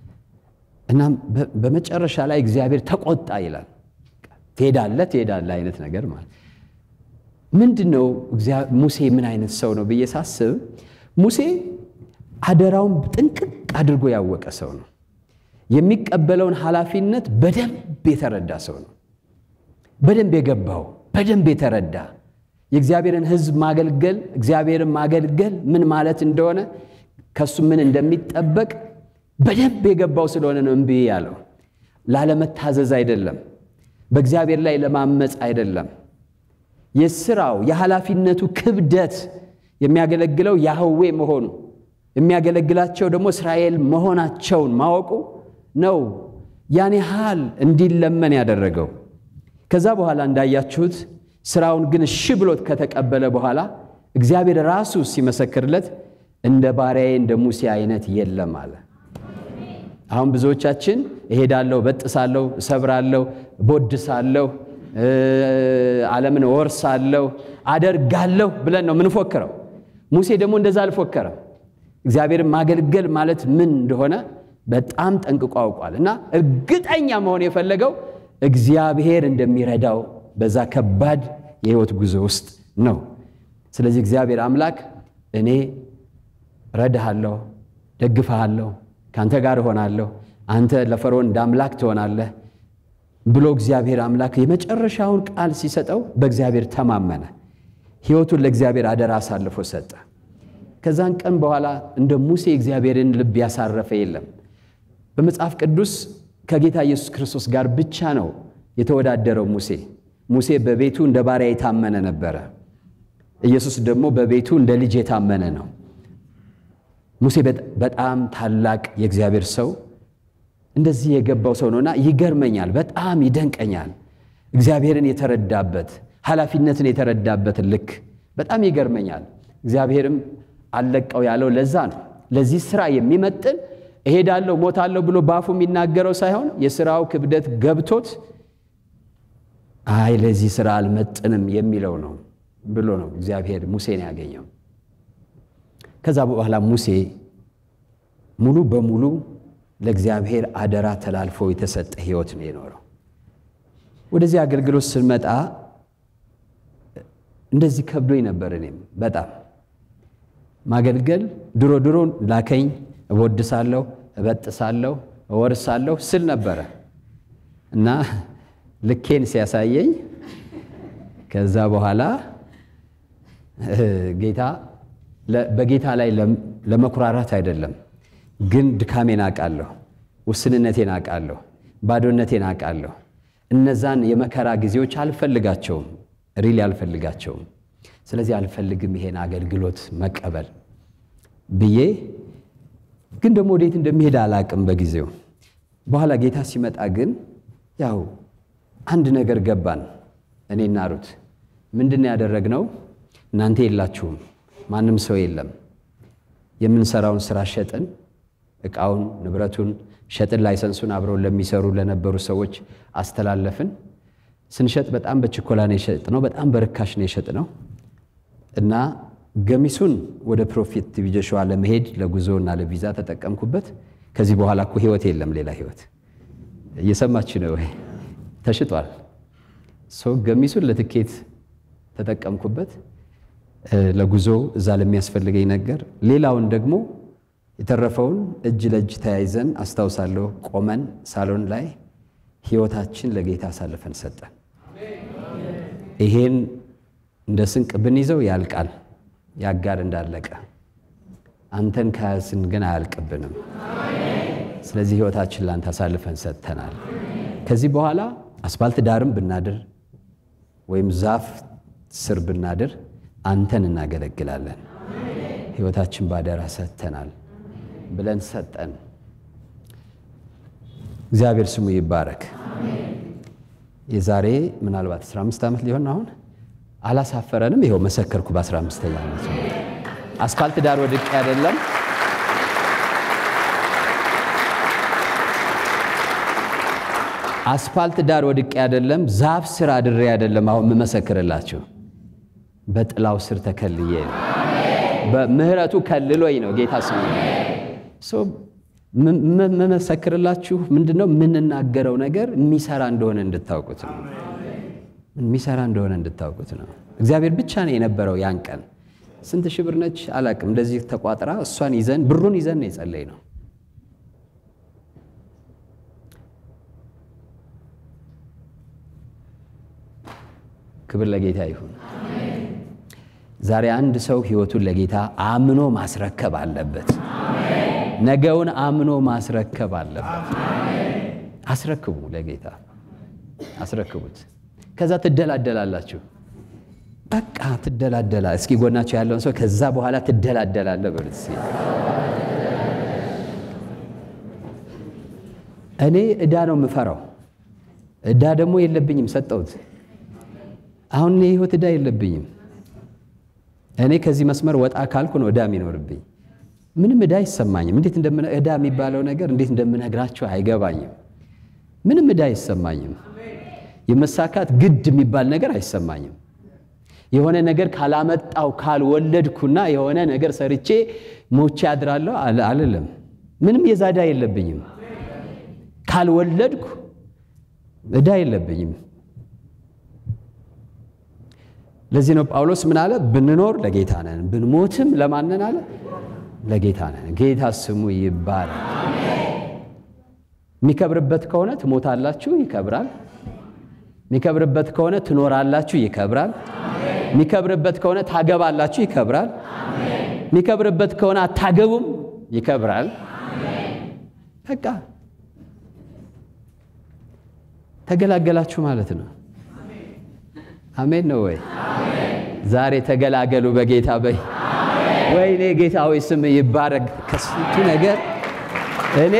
እናም በመጨረሻ ላይ እግዚአብሔር ተቆጣ ይላል። ትሄዳለህ ትሄዳለህ አይነት ነገር ማለት ምንድን ነው? ሙሴ ምን አይነት ሰው ነው ብዬ ሳስብ ሙሴ አደራውን ጥንቅቅ አድርጎ ያወቀ ሰው ነው። የሚቀበለውን ኃላፊነት በደንብ የተረዳ ሰው ነው። በደንብ የገባው በደንብ የተረዳ የእግዚአብሔርን ሕዝብ ማገልገል እግዚአብሔርን ማገልገል ምን ማለት እንደሆነ ከሱ ምን እንደሚጠበቅ በደንብ የገባው ስለሆነ ነው እምቢ ያለው። ላለመታዘዝ አይደለም፣ በእግዚአብሔር ላይ ለማመፅ አይደለም። የስራው የኃላፊነቱ ክብደት የሚያገለግለው ያህዌ መሆኑ የሚያገለግላቸው ደግሞ እስራኤል መሆናቸውን ማወቁ ነው ያን ያህል እንዲለመን ያደረገው። ከዛ በኋላ እንዳያችሁት ስራውን ግን እሺ ብሎት ከተቀበለ በኋላ እግዚአብሔር ራሱ ሲመሰክርለት እንደ ባሪያዬ እንደ ሙሴ አይነት የለም አለ። አሁን ብዙዎቻችን እሄዳለሁ፣ በጥሳለሁ፣ እሰብራለሁ፣ ቦድሳለሁ፣ ዓለምን ወርሳለሁ፣ አደርጋለሁ ብለን ነው ምንፎክረው። ሙሴ ደግሞ እንደዛ አልፎከረም። እግዚአብሔርን ማገልገል ማለት ምን እንደሆነ በጣም ጠንቅቆ አውቋል። እና እርግጠኛ መሆን የፈለገው እግዚአብሔር እንደሚረዳው በዛ ከባድ የህይወት ጉዞ ውስጥ ነው። ስለዚህ እግዚአብሔር አምላክ እኔ ረዳሃለሁ፣ ደግፈሃለሁ፣ ከአንተ ጋር እሆናለሁ፣ አንተ ለፈርዖን እንደ አምላክ ትሆናለህ ብሎ እግዚአብሔር አምላክ የመጨረሻውን ቃል ሲሰጠው በእግዚአብሔር ተማመነ። ህይወቱን ለእግዚአብሔር አደራ አሳልፎ ሰጠ። ከዛን ቀን በኋላ እንደ ሙሴ እግዚአብሔርን ልብ ያሳረፈ የለም። በመጽሐፍ ቅዱስ ከጌታ ኢየሱስ ክርስቶስ ጋር ብቻ ነው የተወዳደረው ሙሴ። ሙሴ በቤቱ እንደ ባሪያ የታመነ ነበረ። ኢየሱስ ደግሞ በቤቱ እንደ ልጅ የታመነ ነው። ሙሴ በጣም ታላቅ የእግዚአብሔር ሰው እንደዚህ የገባው ሰው ነውና ይገርመኛል፣ በጣም ይደንቀኛል። እግዚአብሔርን የተረዳበት ኃላፊነትን የተረዳበትን ልክ በጣም ይገርመኛል። እግዚአብሔርም አለቀው ያለው ለዛ ነው። ለዚህ ስራ የሚመጥን እሄዳለሁ ሞታለሁ ብሎ በአፉ የሚናገረው ሳይሆን የስራው ክብደት ገብቶት አይ ለዚህ ስራ አልመጥንም የሚለው ነው ብሎ ነው እግዚአብሔር ሙሴን ያገኘው። ከዛ በኋላ ሙሴ ሙሉ በሙሉ ለእግዚአብሔር አደራ ተላልፎ የተሰጠ ህይወት ነው የኖረው። ወደዚህ አገልግሎት ስንመጣ እንደዚህ ከብዶኝ ነበር። እኔም በጣም ማገልገል ድሮ ድሮ ላከኝ እወድሳለሁ፣ እበጥሳለሁ፣ እወርሳለሁ ስል ነበረ እና ልኬን ሲያሳየኝ ከዛ በኋላ ጌታ በጌታ ላይ ለመኩራራት አይደለም፣ ግን ድካሜን አውቃለሁ፣ ውስንነቴን አውቃለሁ፣ ባዶነቴን አውቃለሁ። እነዛን የመከራ ጊዜዎች አልፈልጋቸውም፣ ሪሊ አልፈልጋቸውም። ስለዚህ አልፈልግም ይሄን አገልግሎት መቀበል ብዬ ግን ደግሞ ወዴት እንደሚሄድ አላቅም በጊዜው። በኋላ ጌታ ሲመጣ ግን ያው አንድ ነገር ገባን። እኔና ሩት ምንድን ያደረግነው? እናንተ የላችሁም፣ ማንም ሰው የለም። የምንሰራውን ስራ ሸጥን፣ እቃውን ንብረቱን ሸጥን፣ ላይሰንሱን አብረውን ለሚሰሩ ለነበሩ ሰዎች አስተላለፍን። ስንሸጥ በጣም በችኮላ ነው የሸጥነው፣ በጣም በርካሽ ነው የሸጥነው እና ገሚሱን ወደ ፕሮፊት ቲቪ ጆሹዋ ለመሄድ ለጉዞ እና ለቪዛ ተጠቀምኩበት። ከዚህ በኋላ እኮ ህይወት የለም ሌላ ህይወት። እየሰማች ነው ወይ? ተሽጧል። ሰው ገሚሱን ለትኬት ተጠቀምኩበት ለጉዞ እዛ ለሚያስፈልገኝ ነገር። ሌላውን ደግሞ የተረፈውን እጅ ለእጅ ተያይዘን አስታውሳለሁ፣ ቆመን ሳሎን ላይ ህይወታችን ለጌታ አሳልፈን ሰጠን። ይሄን እንደ ስንቅ ብንይዘው ያልቃል ያጋር እንዳለቀ አንተን ከያዝን ግን አያልቅብንም። ስለዚህ ሕይወታችን ላንተ አሳልፈን ሰጥተናል። ከዚህ በኋላ አስፋልት ዳርም ብናድር ወይም ዛፍ ስር ብናድር አንተን እናገለግላለን። ሕይወታችን ባደራ ሰጥተናል ብለን ሰጠን። እግዚአብሔር ስሙ ይባረክ። የዛሬ ምናልባት 15 ዓመት ሊሆን አሁን አላሳፈረንም። ይኸው መሰከርኩ። በ15ኛ ዓመት አስፋልት ዳር ወድቄ አይደለም አስፋልት ዳር ወድቄ አይደለም፣ ዛፍ ስር አድሬ አይደለም። አሁን የምመሰክርላችሁ በጥላው ስር ተከልዬ ነው። በምህረቱ ከልሎኝ ነው። ጌታ ስሙ መመሰክርላችሁ ምንድን ነው የምንናገረው ነገር የሚሰራ እንደሆነ እንድታውቁት ነው። የሚሰራ እንደሆነ እንድታውቁት ነው። እግዚአብሔር ብቻ ነው የነበረው ያን ቀን። ስንት ሺህ ብር ነች አላቅም፣ እንደዚህ ተቋጥራ እሷን ይዘን ብሩን ይዘን ነው የጸለይ ነው። ክብር ለጌታ ይሁን። ዛሬ አንድ ሰው ህይወቱን ለጌታ አምኖ ማስረከብ አለበት። ነገውን አምኖ ማስረከብ አለበት። አስረክቡ፣ ለጌታ አስረክቡት። ከዛ ትደላደላላችሁ። በቃ ትደላደላ። እስኪ ጎናቸው ያለውን ሰው ከዛ በኋላ ትደላደላለ በሉት። እኔ ዕዳ ነው የምፈራው። ዕዳ ደግሞ የለብኝም፣ ሰጠሁት። አሁን የህይወት ዕዳ የለብኝም። እኔ ከዚህ መስመር ወጣ ካልኩ ነው ዕዳ የሚኖርብኝ። ምንም ዕዳ አይሰማኝም። እንዴት ዕዳ የሚባለው ነገር እንዴት እንደምነግራቸው አይገባኝም። ምንም ዕዳ አይሰማኝም። የመሳካት ግድ የሚባል ነገር አይሰማኝም። የሆነ ነገር ካላመጣው ካልወለድኩና የሆነ ነገር ሰርቼ ሞቼ አድራለሁ አልልም። ምንም የዛ ዕዳ የለብኝም። ካልወለድኩ ዕዳ የለብኝም። ለዚህ ነው ጳውሎስ ምን አለ? ብንኖር ለጌታ ነን፣ ብንሞትም ለማንን አለ? ለጌታ ነን። ጌታ ስሙ ይባላል። የሚከብርበት ከሆነ ትሞታላችሁ፣ ይከብራል። የሚከብርበት ከሆነ ትኖራላችሁ፣ ይከብራል። የሚከብርበት ከሆነ ታገባላችሁ፣ ይከብራል። የሚከብርበት ከሆነ አታገቡም፣ ይከብራል። በቃ ተገላገላችሁ ማለት ነው። አሜን ነው ወይ? ዛሬ ተገላገሉ በጌታ በይ። ወይኔ ጌታ ሆይ ስም ይባረክ። ከስንቱ ነገር እኔ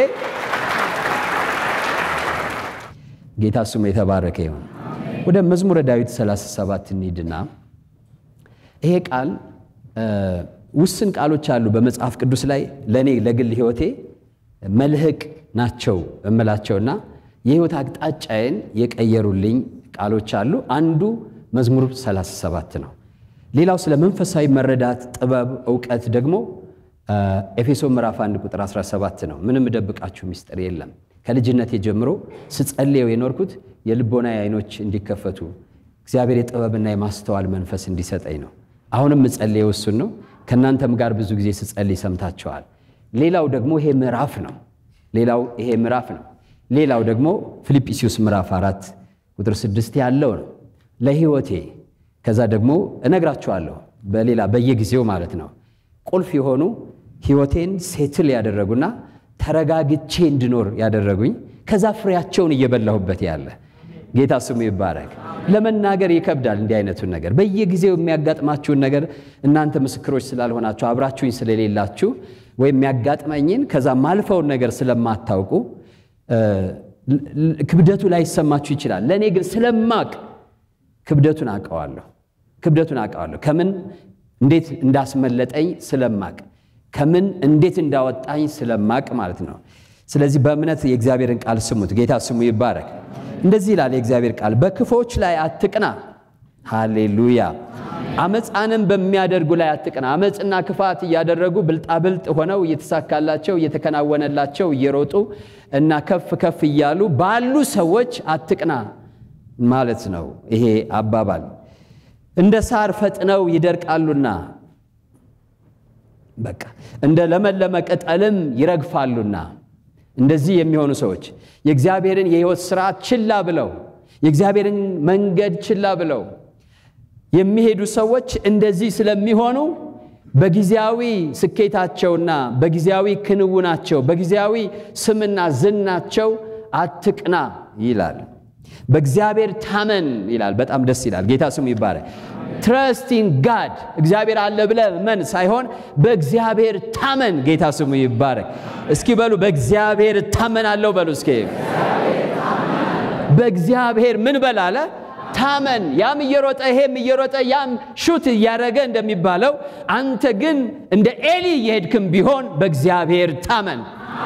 ጌታ ስሙ የተባረከ ይሁን። ወደ መዝሙረ ዳዊት 37 እንሂድና ይሄ ቃል ውስን ቃሎች አሉ በመጽሐፍ ቅዱስ ላይ ለእኔ ለግል ሕይወቴ መልህቅ ናቸው እምላቸውና የሕይወት አቅጣጫዬን የቀየሩልኝ ቃሎች አሉ። አንዱ መዝሙር 37 ነው። ሌላው ስለ መንፈሳዊ መረዳት ጥበብ፣ እውቀት ደግሞ ኤፌሶ ምዕራፍ 1 ቁጥር 17 ነው። ምንም እደብቃችሁ ምስጢር የለም። ከልጅነቴ ጀምሮ ስጸልየው የኖርኩት የልቦና አይኖች እንዲከፈቱ እግዚአብሔር የጥበብና የማስተዋል መንፈስ እንዲሰጠኝ ነው። አሁንም እጸልየው እሱን ነው። ከእናንተም ጋር ብዙ ጊዜ ስጸልይ ሰምታችኋል። ሌላው ደግሞ ይሄ ምዕራፍ ነው። ሌላው ይሄ ምዕራፍ ነው። ሌላው ደግሞ ፊልጵስዩስ ምዕራፍ አራት ቁጥር ስድስት ያለው ነው ለሕይወቴ። ከዛ ደግሞ እነግራችኋለሁ በሌላ በየጊዜው ማለት ነው ቁልፍ የሆኑ ሕይወቴን ሴትል ያደረጉና ተረጋግቼ እንድኖር ያደረጉኝ ከዛ ፍሬያቸውን እየበላሁበት ያለ ጌታ ስሙ ይባረክ። ለመናገር ይከብዳል። እንዲህ አይነቱን ነገር በየጊዜው የሚያጋጥማችሁን ነገር እናንተ ምስክሮች ስላልሆናችሁ አብራችሁኝ ስለሌላችሁ ወይም የሚያጋጥመኝን ከዛ ማልፈውን ነገር ስለማታውቁ ክብደቱ ላይሰማችሁ ይችላል። ለእኔ ግን ስለማቅ ክብደቱን አውቀዋለሁ። ክብደቱን አውቀዋለሁ። ከምን እንዴት እንዳስመለጠኝ ስለማቅ ከምን እንዴት እንዳወጣኝ ስለማቅ ማለት ነው። ስለዚህ በእምነት የእግዚአብሔርን ቃል ስሙት። ጌታ ስሙ ይባረክ። እንደዚህ ይላል የእግዚአብሔር ቃል፣ በክፎች ላይ አትቅና። ሃሌሉያ። አመፃንም በሚያደርጉ ላይ አትቅና። አመፅና ክፋት እያደረጉ ብልጣብልጥ ሆነው እየተሳካላቸው እየተከናወነላቸው እየሮጡ እና ከፍ ከፍ እያሉ ባሉ ሰዎች አትቅና ማለት ነው። ይሄ አባባል እንደ ሳር ፈጥነው ይደርቃሉና በቃ እንደ ለመለመ ቅጠልም ይረግፋሉና እንደዚህ የሚሆኑ ሰዎች የእግዚአብሔርን የሕይወት ስርዓት ችላ ብለው የእግዚአብሔርን መንገድ ችላ ብለው የሚሄዱ ሰዎች እንደዚህ ስለሚሆኑ በጊዜያዊ ስኬታቸውና በጊዜያዊ ክንውናቸው በጊዜያዊ ስምና ዝናቸው አትቅና ይላል። በእግዚአብሔር ታመን ይላል። በጣም ደስ ይላል። ጌታ ስሙ ይባላል። ትረስቲን ጋድ እግዚአብሔር አለ ብለህ መን ሳይሆን በእግዚአብሔር ታመን። ጌታ ስሙ ይባረክ። እስኪ በሉ በእግዚአብሔር ታመናለሁ በሉ እስኪ። በእግዚአብሔር ምን በል አለ ታመን። ያም እየሮጠ ይሄም እየሮጠ ያም ሹት እያደረገ እንደሚባለው አንተ ግን እንደ ኤሊ እየሄድክም ቢሆን በእግዚአብሔር ታመን።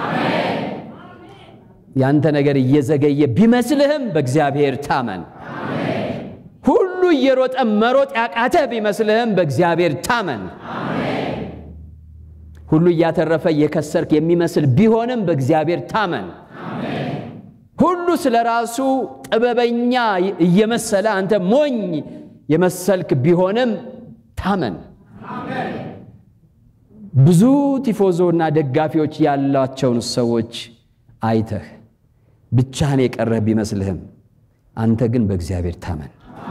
ያንተ ነገር እየዘገየ ቢመስልህም በእግዚአብሔር ታመን። ሁሉ እየሮጠ መሮጥ ያቃተህ ቢመስልህም በእግዚአብሔር ታመን። ሁሉ እያተረፈ እየከሰርክ የሚመስል ቢሆንም በእግዚአብሔር ታመን። ሁሉ ስለ ራሱ ጥበበኛ እየመሰለ አንተ ሞኝ የመሰልክ ቢሆንም ታመን። ብዙ ቲፎዞ እና ደጋፊዎች ያላቸውን ሰዎች አይተህ ብቻህን የቀረህ ቢመስልህም አንተ ግን በእግዚአብሔር ታመን።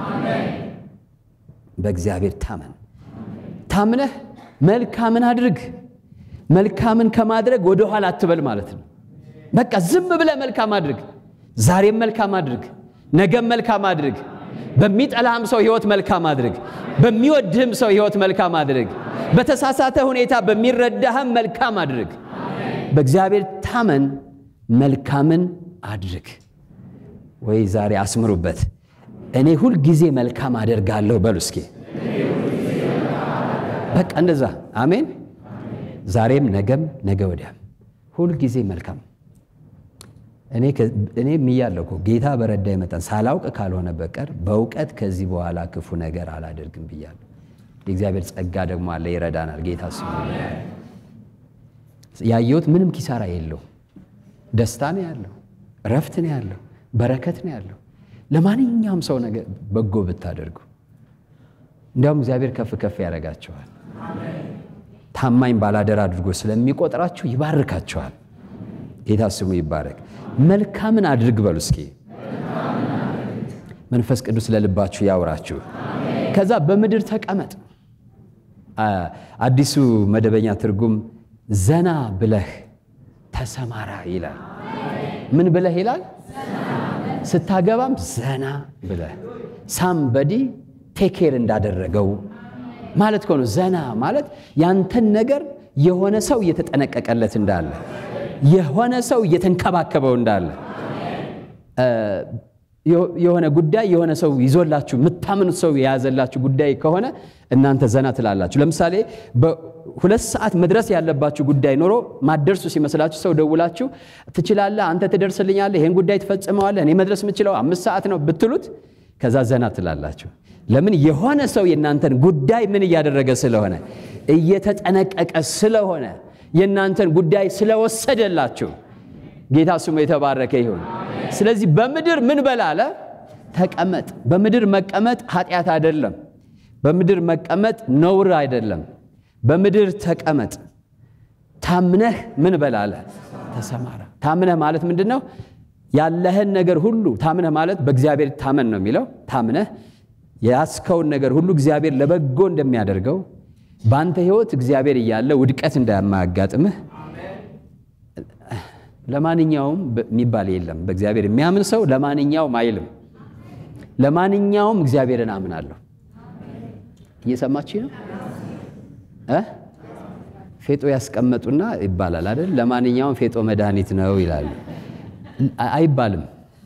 በእግዚአብሔር ታመን። ታምነህ መልካምን አድርግ። መልካምን ከማድረግ ወደ ኋላ አትበል ማለት ነው። በቃ ዝም ብለህ መልካም አድርግ። ዛሬም መልካም አድርግ፣ ነገም መልካም አድርግ። በሚጠላህም ሰው ህይወት መልካም አድርግ። በሚወድህም ሰው ህይወት መልካም አድርግ። በተሳሳተ ሁኔታ በሚረዳህም መልካም አድርግ። በእግዚአብሔር ታመን፣ መልካምን አድርግ። ወይ ዛሬ አስምሩበት። እኔ ሁል ጊዜ መልካም አደርጋለሁ በሉ እስኪ። በቃ እንደዛ አሜን። ዛሬም ነገም ነገ ወዲያም ሁል ጊዜ መልካም እኔ ምያለሁ እኮ ጌታ በረዳኝ መጠን ሳላውቅ ካልሆነ በቀር በእውቀት ከዚህ በኋላ ክፉ ነገር አላደርግም ብያለሁ። የእግዚአብሔር ጸጋ ደግሞ አለ፣ ይረዳናል። ጌታ ስሙ ያየሁት ምንም ኪሳራ የለው። ደስታ ነው ያለው፣ እረፍት ነው ያለው፣ በረከት ነው ያለው። ለማንኛውም ሰው ነገር በጎ ብታደርጉ እንዲያውም እግዚአብሔር ከፍ ከፍ ያደርጋቸዋል። ታማኝ ባላደራ አድርጎ ስለሚቆጥራችሁ ይባርካቸዋል። ጌታ ስሙ ይባረክ። መልካምን አድርግ በሉ እስኪ። መንፈስ ቅዱስ ለልባችሁ ያውራችሁ። ከዛ በምድር ተቀመጥ። አዲሱ መደበኛ ትርጉም ዘና ብለህ ተሰማራ ይላል። ምን ብለህ ይላል? ስታገባም ዘና ብለህ ሳምበዲ ቴኬር እንዳደረገው ማለት ከሆነ ዘና ማለት ያንተን ነገር የሆነ ሰው እየተጠነቀቀለት እንዳለ የሆነ ሰው እየተንከባከበው እንዳለ የሆነ ጉዳይ የሆነ ሰው ይዞላችሁ የምታምኑት ሰው የያዘላችሁ ጉዳይ ከሆነ እናንተ ዘና ትላላችሁ። ለምሳሌ በሁለት ሰዓት መድረስ ያለባችሁ ጉዳይ ኖሮ ማደርሱ ሲመስላችሁ ሰው ደውላችሁ ትችላለህ፣ አንተ ትደርስልኛለህ፣ ይህን ጉዳይ ትፈጽመዋለህ፣ እኔ መድረስ የምችለው አምስት ሰዓት ነው ብትሉት ከዛ ዘና ትላላችሁ። ለምን? የሆነ ሰው የእናንተን ጉዳይ ምን እያደረገ ስለሆነ እየተጠነቀቀ ስለሆነ የእናንተን ጉዳይ ስለወሰደላችሁ ጌታ ስሙ የተባረከ ይሁን። ስለዚህ በምድር ምን በላለ ተቀመጥ። በምድር መቀመጥ ኃጢአት አይደለም። በምድር መቀመጥ ነውር አይደለም። በምድር ተቀመጥ። ታምነህ ምን በላለ ተሰማራ። ታምነህ ማለት ምንድን ነው? ያለህን ነገር ሁሉ ታምነህ ማለት በእግዚአብሔር ታመን ነው የሚለው። ታምነህ የያዝከውን ነገር ሁሉ እግዚአብሔር ለበጎ እንደሚያደርገው በአንተ ህይወት እግዚአብሔር እያለ ውድቀት እንደማያጋጥምህ ለማንኛውም የሚባል የለም። በእግዚአብሔር የሚያምን ሰው ለማንኛውም አይልም። ለማንኛውም እግዚአብሔርን አምናለሁ። እየሰማችሁ ነው እ ፌጦ ያስቀመጡና ይባላል አይደል? ለማንኛውም ፌጦ መድኃኒት ነው ይላሉ። አይባልም።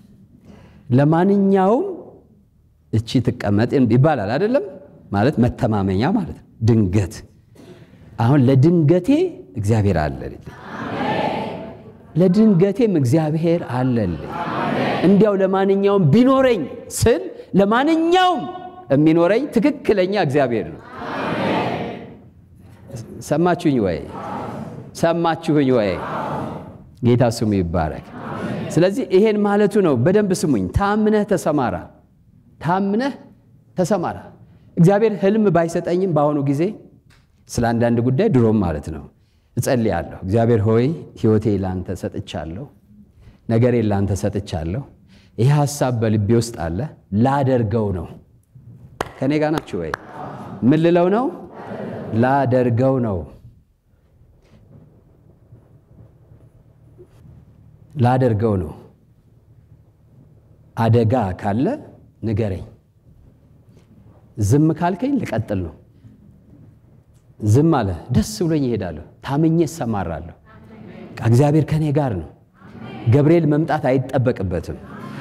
ለማንኛውም እቺ ትቀመጥ ይባላል አይደለም? ማለት መተማመኛ ማለት ነው። ድንገት አሁን ለድንገቴ እግዚአብሔር አለልኝ፣ ለድንገቴም እግዚአብሔር አለልኝ። እንዲያው ለማንኛውም ቢኖረኝ ስል ለማንኛውም የሚኖረኝ ትክክለኛ እግዚአብሔር ነው። ሰማችሁኝ ወይ? ሰማችሁኝ ወይ? ጌታ ስሙ ይባረክ። ስለዚህ ይሄን ማለቱ ነው። በደንብ ስሙኝ። ታምነህ ተሰማራ፣ ታምነህ ተሰማራ። እግዚአብሔር ህልም ባይሰጠኝም በአሁኑ ጊዜ ስለ አንዳንድ ጉዳይ ድሮም ማለት ነው እጸልያለሁ። እግዚአብሔር ሆይ ህይወቴ ላንተ ሰጥቻለሁ፣ ነገሬ ላንተ ሰጥቻለሁ። ይህ ሀሳብ በልቤ ውስጥ አለ፣ ላደርገው ነው። ከኔ ጋር ናችሁ ወይ? ምን ልለው ነው? ላደርገው ነው ላደርገው ነው። አደጋ ካለ ንገረኝ። ዝም ካልከኝ ልቀጥል ነው። ዝም አለ፣ ደስ ብሎኝ ይሄዳለሁ። ታምኜ እሰማራለሁ። እግዚአብሔር ከኔ ጋር ነው። ገብርኤል መምጣት አይጠበቅበትም።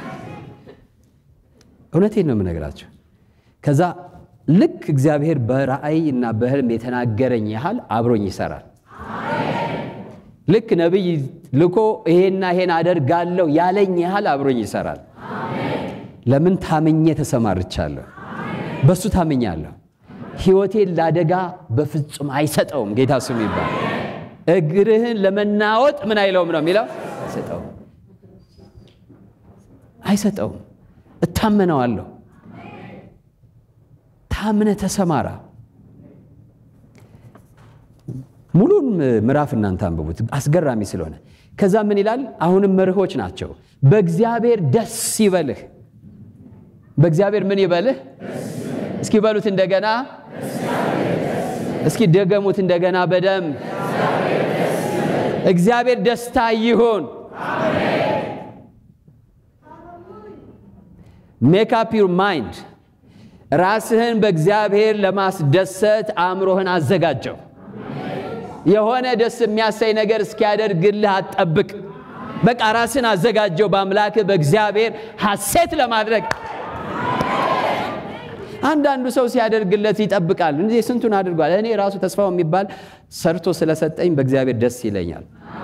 እውነቴን ነው የምነግራቸው። ከዛ ልክ እግዚአብሔር በራእይ እና በህልም የተናገረኝ ያህል አብሮኝ ይሰራል። ልክ ነቢይ ልኮ ይሄና ይሄን አደርጋለሁ ያለኝ ያህል አብሮኝ ይሰራል። ለምን? ታምኜ ተሰማርቻለሁ። በሱ ታምኛለሁ። ሕይወቴን ለአደጋ በፍጹም አይሰጠውም። ጌታ ስሙ ይባል። እግርህን ለመናወጥ ምን አይለውም ነው የሚለው፣ አይሰጠውም፣ አይሰጠውም። እታመነዋለሁ። ታምነ ተሰማራ። ሙሉን ምዕራፍ እናንተ አንብቡት፣ አስገራሚ ስለሆነ። ከዛ ምን ይላል? አሁንም መርሆች ናቸው። በእግዚአብሔር ደስ ይበልህ። በእግዚአብሔር ምን ይበልህ? እስኪ በሉት እንደገና፣ እስኪ ደገሙት እንደገና በደንብ እግዚአብሔር ደስታ ይሁን። ሜክ አፕ ዩር ማይንድ። ራስህን በእግዚአብሔር ለማስደሰት አእምሮህን አዘጋጀው። የሆነ ደስ የሚያሳይ ነገር እስኪያደርግልህ አትጠብቅ። በቃ ራስን አዘጋጀው በአምላክህ በእግዚአብሔር ሐሴት ለማድረግ። አንዳንዱ ሰው ሲያደርግለት ይጠብቃል። እንዴ ስንቱን አድርጓል። እኔ ራሱ ተስፋው የሚባል ሰርቶ ስለሰጠኝ በእግዚአብሔር ደስ ይለኛል።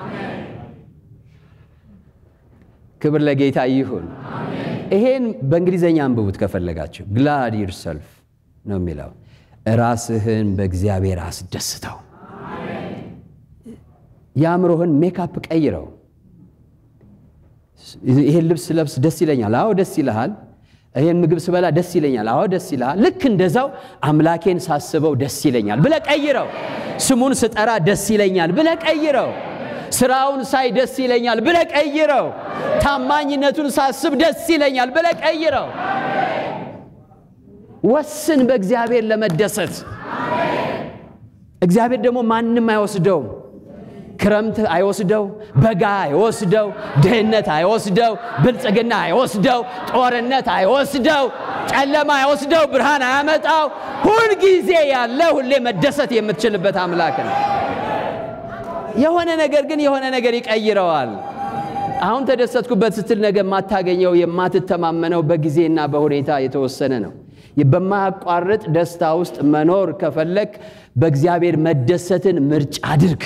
ክብር ለጌታ ይሁን። ይሄን በእንግሊዘኛ አንብቡት ከፈለጋችሁ። ግላድ ዩርሰልፍ ነው የሚለው። ራስህን በእግዚአብሔር አስደስተው። የአእምሮህን ሜካፕ ቀይረው። ይሄን ልብስ ለብስ ደስ ይለኛል። አዎ ደስ ይልሃል። ይሄን ምግብ ስበላ ደስ ይለኛል። አዎ ደስ ይልሃል። ልክ እንደዛው አምላኬን ሳስበው ደስ ይለኛል ብለህ ቀይረው። ስሙን ስጠራ ደስ ይለኛል ብለህ ቀይረው። ስራውን ሳይ ደስ ይለኛል ብለህ ቀይረው። ታማኝነቱን ሳስብ ደስ ይለኛል ብለህ ቀይረው። ወስን በእግዚአብሔር ለመደሰት። እግዚአብሔር ደግሞ ማንም አይወስደውም። ክረምት አይወስደው፣ በጋ አይወስደው፣ ድህነት አይወስደው፣ ብልጽግና አይወስደው፣ ጦርነት አይወስደው፣ ጨለማ አይወስደው፣ ብርሃን አያመጣው። ሁልጊዜ ያለ ሁሌ መደሰት የምትችልበት አምላክ ነው። የሆነ ነገር ግን የሆነ ነገር ይቀይረዋል። አሁን ተደሰትኩበት ስትል ነገ የማታገኘው የማትተማመነው በጊዜና በሁኔታ የተወሰነ ነው። በማያቋርጥ ደስታ ውስጥ መኖር ከፈለክ በእግዚአብሔር መደሰትን ምርጫ አድርግ።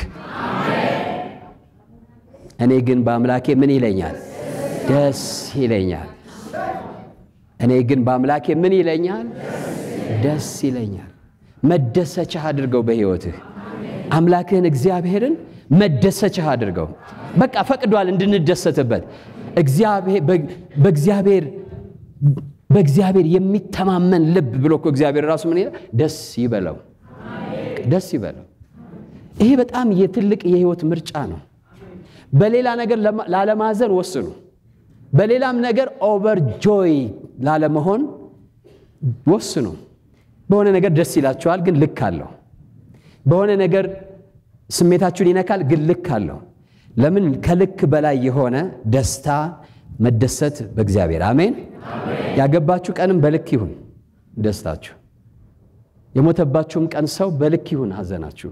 እኔ ግን በአምላኬ ምን ይለኛል? ደስ ይለኛል። እኔ ግን በአምላኬ ምን ይለኛል? ደስ ይለኛል። መደሰቻህ አድርገው በሕይወትህ አምላክህን እግዚአብሔርን መደሰቻህ አድርገው። በቃ ፈቅዷል እንድንደሰትበት። በእግዚአብሔር በእግዚአብሔር የሚተማመን ልብ ብሎ እኮ እግዚአብሔር ራሱ ምን ይላል? ደስ ይበለው፣ ደስ ይበለው። ይሄ በጣም የትልቅ የህይወት ምርጫ ነው። በሌላ ነገር ላለማዘን ወስኑ። በሌላም ነገር ኦቨር ጆይ ላለመሆን ወስኑ። በሆነ ነገር ደስ ይላችኋል፣ ግን ልክ አለው። በሆነ ነገር ስሜታችሁን ይነካል፣ ግን ልክ አለው። ለምን? ከልክ በላይ የሆነ ደስታ መደሰት በእግዚአብሔር አሜን። ያገባችሁ ቀንም በልክ ይሁን ደስታችሁ። የሞተባችሁም ቀን ሰው በልክ ይሁን ሐዘናችሁ።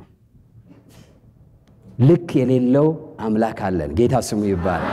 ልክ የሌለው አምላክ አለን። ጌታ ስሙ ይባላል።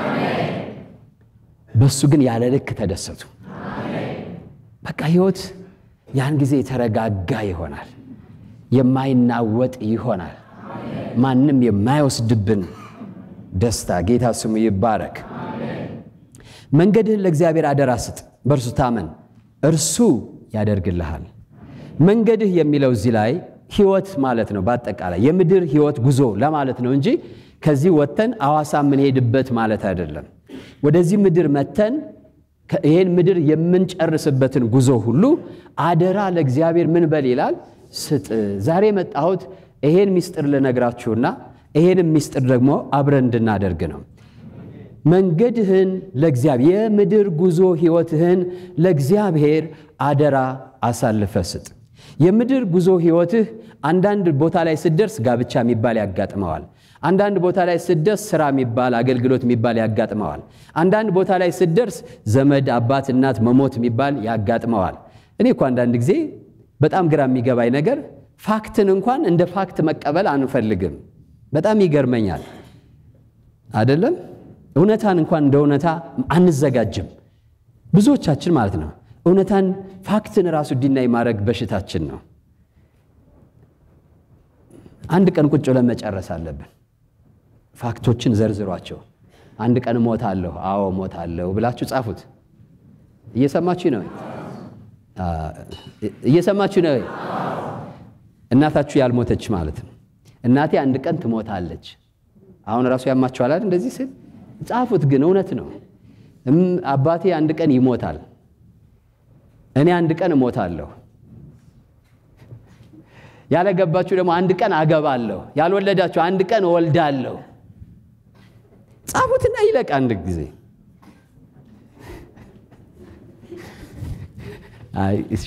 በሱ ግን ያለ ልክ ተደሰቱ። በቃ ህይወት ያን ጊዜ የተረጋጋ ይሆናል፣ የማይናወጥ ይሆናል፣ ማንም የማይወስድብን ደስታ። ጌታ ስሙ ይባረክ። መንገድህን ለእግዚአብሔር አደራ ስጥ፣ በእርሱ ታመን፣ እርሱ ያደርግልሃል። መንገድህ የሚለው እዚህ ላይ ህይወት ማለት ነው። በአጠቃላይ የምድር ህይወት ጉዞ ለማለት ነው እንጂ ከዚህ ወጥተን አዋሳ የምንሄድበት ማለት አይደለም። ወደዚህ ምድር መተን ይህን ምድር የምንጨርስበትን ጉዞ ሁሉ አደራ ለእግዚአብሔር ምን በል ይላል ስጥ። ዛሬ የመጣሁት ይሄን ሚስጥር ልነግራችሁና ይሄንም ሚስጥር ደግሞ አብረን እንድናደርግ ነው። መንገድህን ለእግዚአብሔር የምድር ጉዞ ህይወትህን ለእግዚአብሔር አደራ አሳልፈ ስጥ። የምድር ጉዞ ህይወትህ አንዳንድ ቦታ ላይ ስደርስ ጋብቻ የሚባል ያጋጥመዋል። አንዳንድ ቦታ ላይ ስደርስ ስራ የሚባል አገልግሎት የሚባል ያጋጥመዋል። አንዳንድ ቦታ ላይ ስደርስ ዘመድ፣ አባት፣ እናት መሞት የሚባል ያጋጥመዋል። እኔ እኮ አንዳንድ ጊዜ በጣም ግራ የሚገባኝ ነገር ፋክትን እንኳን እንደ ፋክት መቀበል አንፈልግም። በጣም ይገርመኛል። አይደለም እውነታን እንኳን እንደ እውነታ አንዘጋጅም። ብዙዎቻችን ማለት ነው። እውነታን ፋክትን ራሱ ዲናይ ማድረግ በሽታችን ነው። አንድ ቀን ቁጭ ብለን መጨረስ አለብን። ፋክቶችን ዘርዝሯቸው። አንድ ቀን እሞታለሁ፣ አዎ እሞታለሁ ብላችሁ ጻፉት። እየሰማችሁ ነው? እየሰማችሁ ነው? እናታችሁ ያልሞተች ማለት ነው። እናቴ አንድ ቀን ትሞታለች። አሁን ራሱ ያማችኋል አይደል? እንደዚህ ስል ጻፉት። ግን እውነት ነው። አባቴ አንድ ቀን ይሞታል። እኔ አንድ ቀን እሞታለሁ። ያለገባችሁ ደግሞ አንድ ቀን አገባለሁ። ያልወለዳችሁ አንድ ቀን እወልዳለሁ። ጻፉትና ይለቅ አንድ ጊዜ። አይ እሺ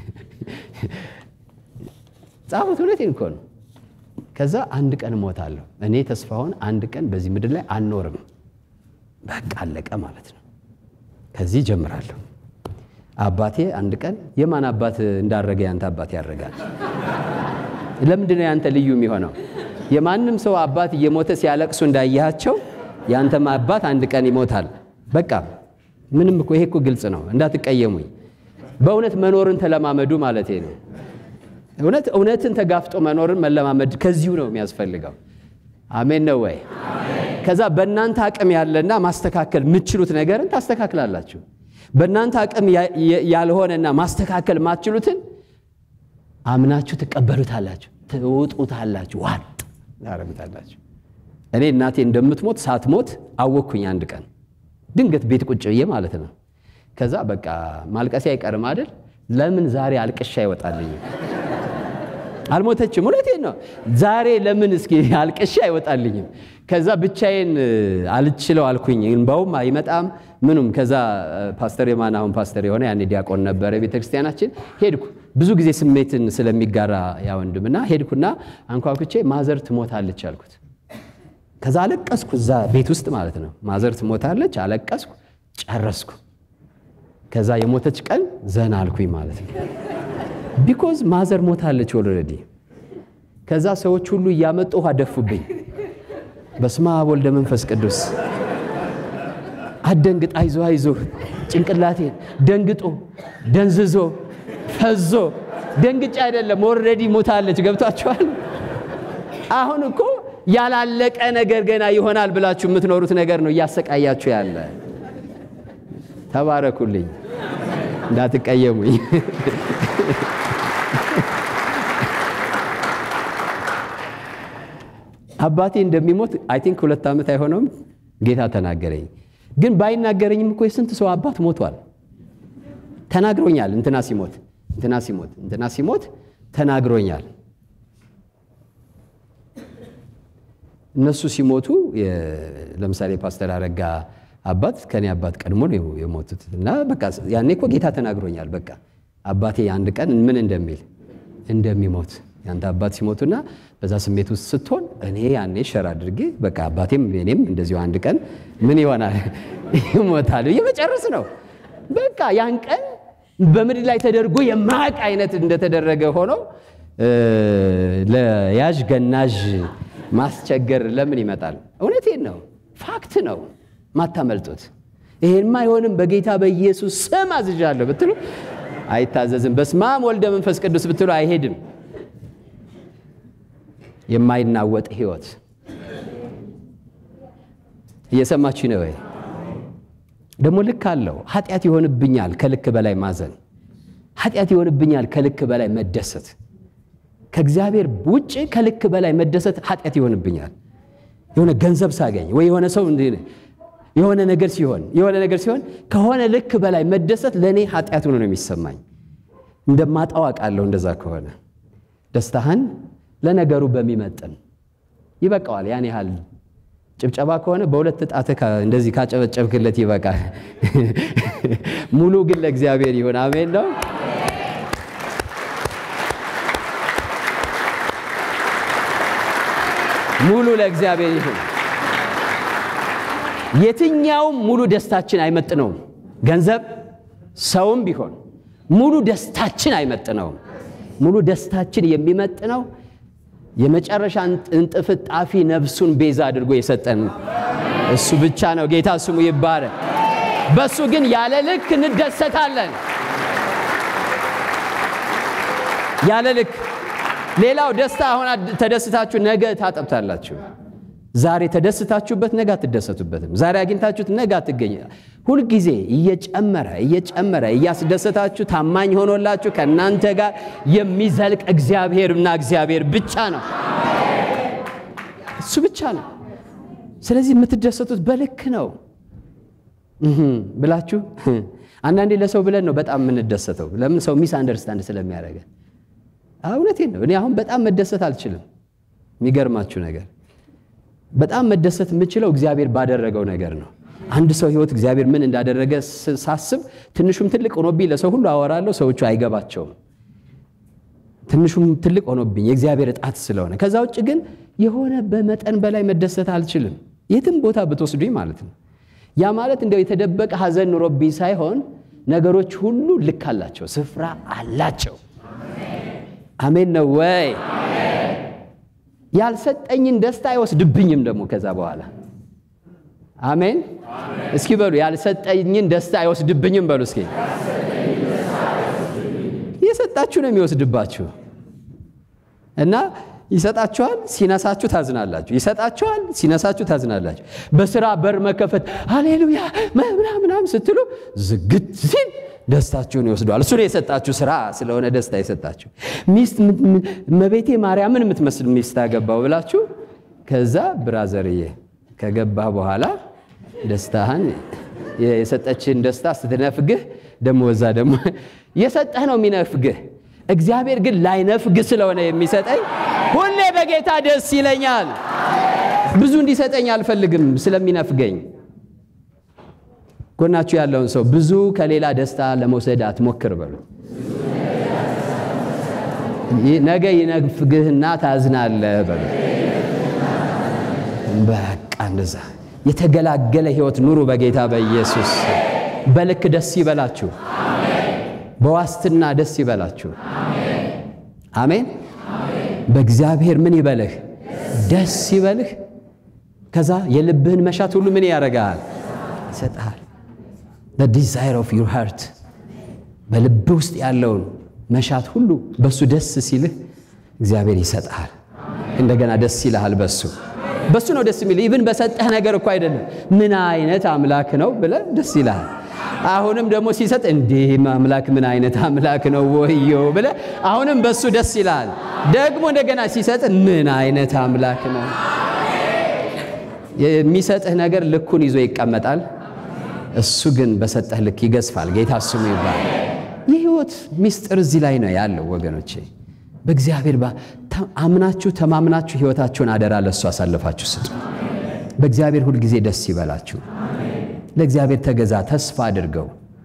ጻፉት። እውነቴን እኮ ነው። ከዛ አንድ ቀን እሞታለሁ። እኔ ተስፋውን አንድ ቀን በዚህ ምድር ላይ አልኖርም። በቃ አለቀ ማለት ነው። ከዚህ ጀምራለሁ። አባቴ አንድ ቀን የማን አባት እንዳረገ ያንተ አባት ያደርጋል። ለምንድን ነው ያንተ ልዩ የሚሆነው? የማንም ሰው አባት እየሞተ ሲያለቅሱ እንዳያቸው ያንተም አባት አንድ ቀን ይሞታል። በቃ ምንም እኮ ይሄ እኮ ግልጽ ነው። እንዳትቀየሙኝ። በእውነት መኖርን ተለማመዱ ማለቴ ነው። እውነት እውነትን ተጋፍጦ መኖርን መለማመድ ከዚሁ ነው የሚያስፈልገው። አሜን ነው ወይ? ከዛ በእናንተ አቅም ያለና ማስተካከል የምትችሉት ነገርን ታስተካክላላችሁ። በእናንተ አቅም ያልሆነና ማስተካከል ማትችሉትን አምናችሁ ትቀበሉታላችሁ፣ ትውጡታላችሁ፣ ዋጥ ታረጉታላችሁ። እኔ እናቴ እንደምትሞት ሳትሞት አወቅኩኝ አንድ ቀን ድንገት ቤት ቁጭ ብዬ ማለት ነው። ከዛ በቃ ማልቀሴ አይቀርም አይደል? ለምን ዛሬ አልቅሻ አይወጣልኝም? አልሞተችም። እውነቴን ነው። ዛሬ ለምን እስኪ አልቅሻ አይወጣልኝም? ከዛ ብቻዬን አልችለው አልኩኝ። እንባውም አይመጣም ምኑም። ከዛ ፓስተር የማን አሁን ፓስተር የሆነ ያኔ ዲያቆን ነበረ ቤተክርስቲያናችን። ሄድኩ ብዙ ጊዜ ስሜትን ስለሚጋራ ያ ወንድምና ሄድኩና አንኳኩቼ ማዘር ትሞታለች አልኩት። ከዛ አለቀስኩ፣ እዛ ቤት ውስጥ ማለት ነው። ማዘር ትሞታለች አለቀስኩ፣ ጨረስኩ። ከዛ የሞተች ቀን ዘና አልኩኝ ማለት ነው። ቢኮዝ ማዘር ሞታለች ኦልሬዲ። ከዛ ሰዎች ሁሉ እያመጡ ውሃ ደፉብኝ። በስመ አብ ወልደ መንፈስ ቅዱስ አደንግጥ፣ አይዞ አይዞ። ጭንቅላቴን ደንግጦ ደንዝዞ ፈዞ ደንግጬ አይደለም ኦልሬዲ ሞታለች። ገብቷችኋል? አሁን እኮ ያላለቀ ነገር ገና ይሆናል ብላችሁ የምትኖሩት ነገር ነው እያሰቃያችሁ ያለ። ተባረኩልኝ፣ እንዳትቀየሙኝ። አባቴ እንደሚሞት አይ ቲንክ ሁለት ዓመት አይሆነውም ጌታ ተናገረኝ። ግን ባይናገረኝም እኮ የስንት ሰው አባት ሞቷል ተናግሮኛል። እንትና ሲሞት እንትና ሲሞት እንትና ሲሞት ተናግሮኛል። እነሱ ሲሞቱ ለምሳሌ ፓስተር አረጋ አባት ከኔ አባት ቀድሞ ነው የሞቱት እና በቃ ያኔ እኮ ጌታ ተናግሮኛል። በቃ አባቴ አንድ ቀን ምን እንደሚል እንደሚሞት ያንተ አባት ሲሞቱና በዛ ስሜት ውስጥ ስትሆን እኔ ያኔ ሸር አድርጌ በቃ አባቴም እኔም እንደዚሁ አንድ ቀን ምን ይሆናል ይሞታል እየመጨረስ ነው። በቃ ያን ቀን በምድር ላይ ተደርጎ የማያውቅ አይነት እንደተደረገ ሆኖ ለያዥ ገናዥ ማስቸገር ለምን ይመጣል? እውነቴን ነው፣ ፋክት ነው፣ ማታመልጡት። ይሄንማ አይሆንም በጌታ በኢየሱስ ስም አዝዣለሁ ብትሉ አይታዘዝም። በስመ አብ ወልደ መንፈስ ቅዱስ ብትሉ አይሄድም። የማይናወጥ ህይወት እየሰማችሁ ነው ወይ? ደግሞ ልክ አለው። ኃጢአት ይሆንብኛል ከልክ በላይ ማዘን፣ ኃጢአት ይሆንብኛል ከልክ በላይ መደሰት፣ ከእግዚአብሔር ውጭ ከልክ በላይ መደሰት ኃጢአት ይሆንብኛል። የሆነ ገንዘብ ሳገኝ ወይ የሆነ ሰው የሆነ ነገር ሲሆን የሆነ ነገር ሲሆን ከሆነ ልክ በላይ መደሰት ለእኔ ኃጢአት ሆኖ ነው የሚሰማኝ። እንደማጣው አውቃለሁ። እንደዛ ከሆነ ደስታህን ለነገሩ በሚመጥን ይበቃዋል። ያን ያህል ጭብጨባ ከሆነ በሁለት ጣትህ እንደዚህ ካጨበጨብክለት ይበቃል። ሙሉ ግን ለእግዚአብሔር ይሁን። አሜን ነው። ሙሉ ለእግዚአብሔር ይሁን። የትኛውም ሙሉ ደስታችን አይመጥነውም። ገንዘብ፣ ሰውም ቢሆን ሙሉ ደስታችን አይመጥነውም። ሙሉ ደስታችን የሚመጥነው የመጨረሻ እንጥፍጣፊ ነፍሱን ቤዛ አድርጎ የሰጠን እሱ ብቻ ነው። ጌታ ስሙ ይባረክ። በእሱ ግን ያለ ልክ እንደሰታለን። ያለ ልክ ሌላው ደስታ አሁን ተደስታችሁ ነገ ታጠብታላችሁ። ዛሬ ተደስታችሁበት ነገ አትደሰቱበትም። ዛሬ አግኝታችሁት ነገ አትገኝ። ሁልጊዜ እየጨመረ እየጨመረ እያስደሰታችሁ ታማኝ ሆኖላችሁ ከእናንተ ጋር የሚዘልቅ እግዚአብሔርና እግዚአብሔር ብቻ ነው። እሱ ብቻ ነው። ስለዚህ የምትደሰቱት በልክ ነው ብላችሁ አንዳንዴ ለሰው ብለን ነው በጣም የምንደሰተው። ለምን ሰው ሚስ አንደርስታንድ ስለሚያደርገን። እውነቴን ነው። እኔ አሁን በጣም መደሰት አልችልም። የሚገርማችሁ ነገር በጣም መደሰት የምችለው እግዚአብሔር ባደረገው ነገር ነው። አንድ ሰው ህይወት እግዚአብሔር ምን እንዳደረገ ሳስብ ትንሹም ትልቅ ሆኖብኝ ለሰው ሁሉ አወራለሁ። ሰዎቹ አይገባቸውም። ትንሹም ትልቅ ሆኖብኝ የእግዚአብሔር እጣት ስለሆነ፣ ከዛ ውጭ ግን የሆነ በመጠን በላይ መደሰት አልችልም። የትም ቦታ ብትወስዱኝ ማለት ነው። ያ ማለት እንደው የተደበቀ ሐዘን ኑሮብኝ ሳይሆን ነገሮች ሁሉ ልክ አላቸው፣ ስፍራ አላቸው። አሜን ነው ወይ? ያልሰጠኝን ደስታ አይወስድብኝም ደግሞ ከዛ በኋላ አሜን። እስኪ በሉ ያልሰጠኝን ደስታ አይወስድብኝም በሉ እስኪ። እየሰጣችሁ ነው የሚወስድባችሁ እና ይሰጣችኋል፣ ሲነሳችሁ ታዝናላችሁ። ይሰጣችኋል፣ ሲነሳችሁ ታዝናላችሁ። በስራ በር መከፈት ሃሌሉያ ምናምናም ስትሉ ዝግት ሲል ደስታችሁን ይወስደዋል። እሱ ነው የሰጣችሁ ስራ ስለሆነ ደስታ የሰጣችሁ። ሚስት መቤቴ ማርያምን የምትመስል ሚስት አገባው ብላችሁ ከዛ ብራዘርዬ ከገባህ በኋላ ደስታህን የሰጠችን ደስታ ስትነፍግህ ደግሞ ወዛ ደግሞ የሰጠህ ነው የሚነፍግህ። እግዚአብሔር ግን ላይነፍግህ ስለሆነ የሚሰጠኝ ሁሌ በጌታ ደስ ይለኛል። ብዙ እንዲሰጠኝ አልፈልግም ስለሚነፍገኝ። ጎናችሁ ያለውን ሰው ብዙ ከሌላ ደስታ ለመውሰድ አትሞክር በሉ። ነገ ይነፍግህና ታዝናለህ በሉ። በቃ እንደዛ የተገላገለ ህይወት ኑሩ በጌታ በኢየሱስ። በልክ ደስ ይበላችሁ፣ በዋስትና ደስ ይበላችሁ። አሜን። በእግዚአብሔር ምን ይበልህ? ደስ ይበልህ። ከዛ የልብህን መሻት ሁሉ ምን ያደርጋል? ይሰጥሃል። ዲዛይር ኦፍ ዩር ሃርት በልብህ ውስጥ ያለውን መሻት ሁሉ በሱ ደስ ሲልህ እግዚአብሔር ይሰጥሃል። እንደገና ደስ ይልሃል በሱ በሱ ነው ደስ የሚል። ኢቭን በሰጠህ ነገር እኮ አይደለም። ምን አይነት አምላክ ነው ብለህ ደስ ይልሃል። አሁንም ደግሞ ሲሰጥ እንዲህ አምላክ ምን አይነት አምላክ ነው ወዮ ብለህ አሁንም በሱ ደስ ይልሃል። ደግሞ እንደገና ሲሰጥ ምን አይነት አምላክ ነው። የሚሰጥህ ነገር ልኩን ይዞ ይቀመጣል። እሱ ግን በሰጠህ ልክ ይገዝፋል። ጌታ ስሙ ይባል። የህይወት ሚስጥር እዚህ ላይ ነው ያለው ወገኖቼ። በእግዚአብሔር አምናችሁ ተማምናችሁ ህይወታችሁን አደራ ለእሱ አሳልፋችሁ ስጡ። በእግዚአብሔር ሁልጊዜ ደስ ይበላችሁ። ለእግዚአብሔር ተገዛ፣ ተስፋ አድርገው።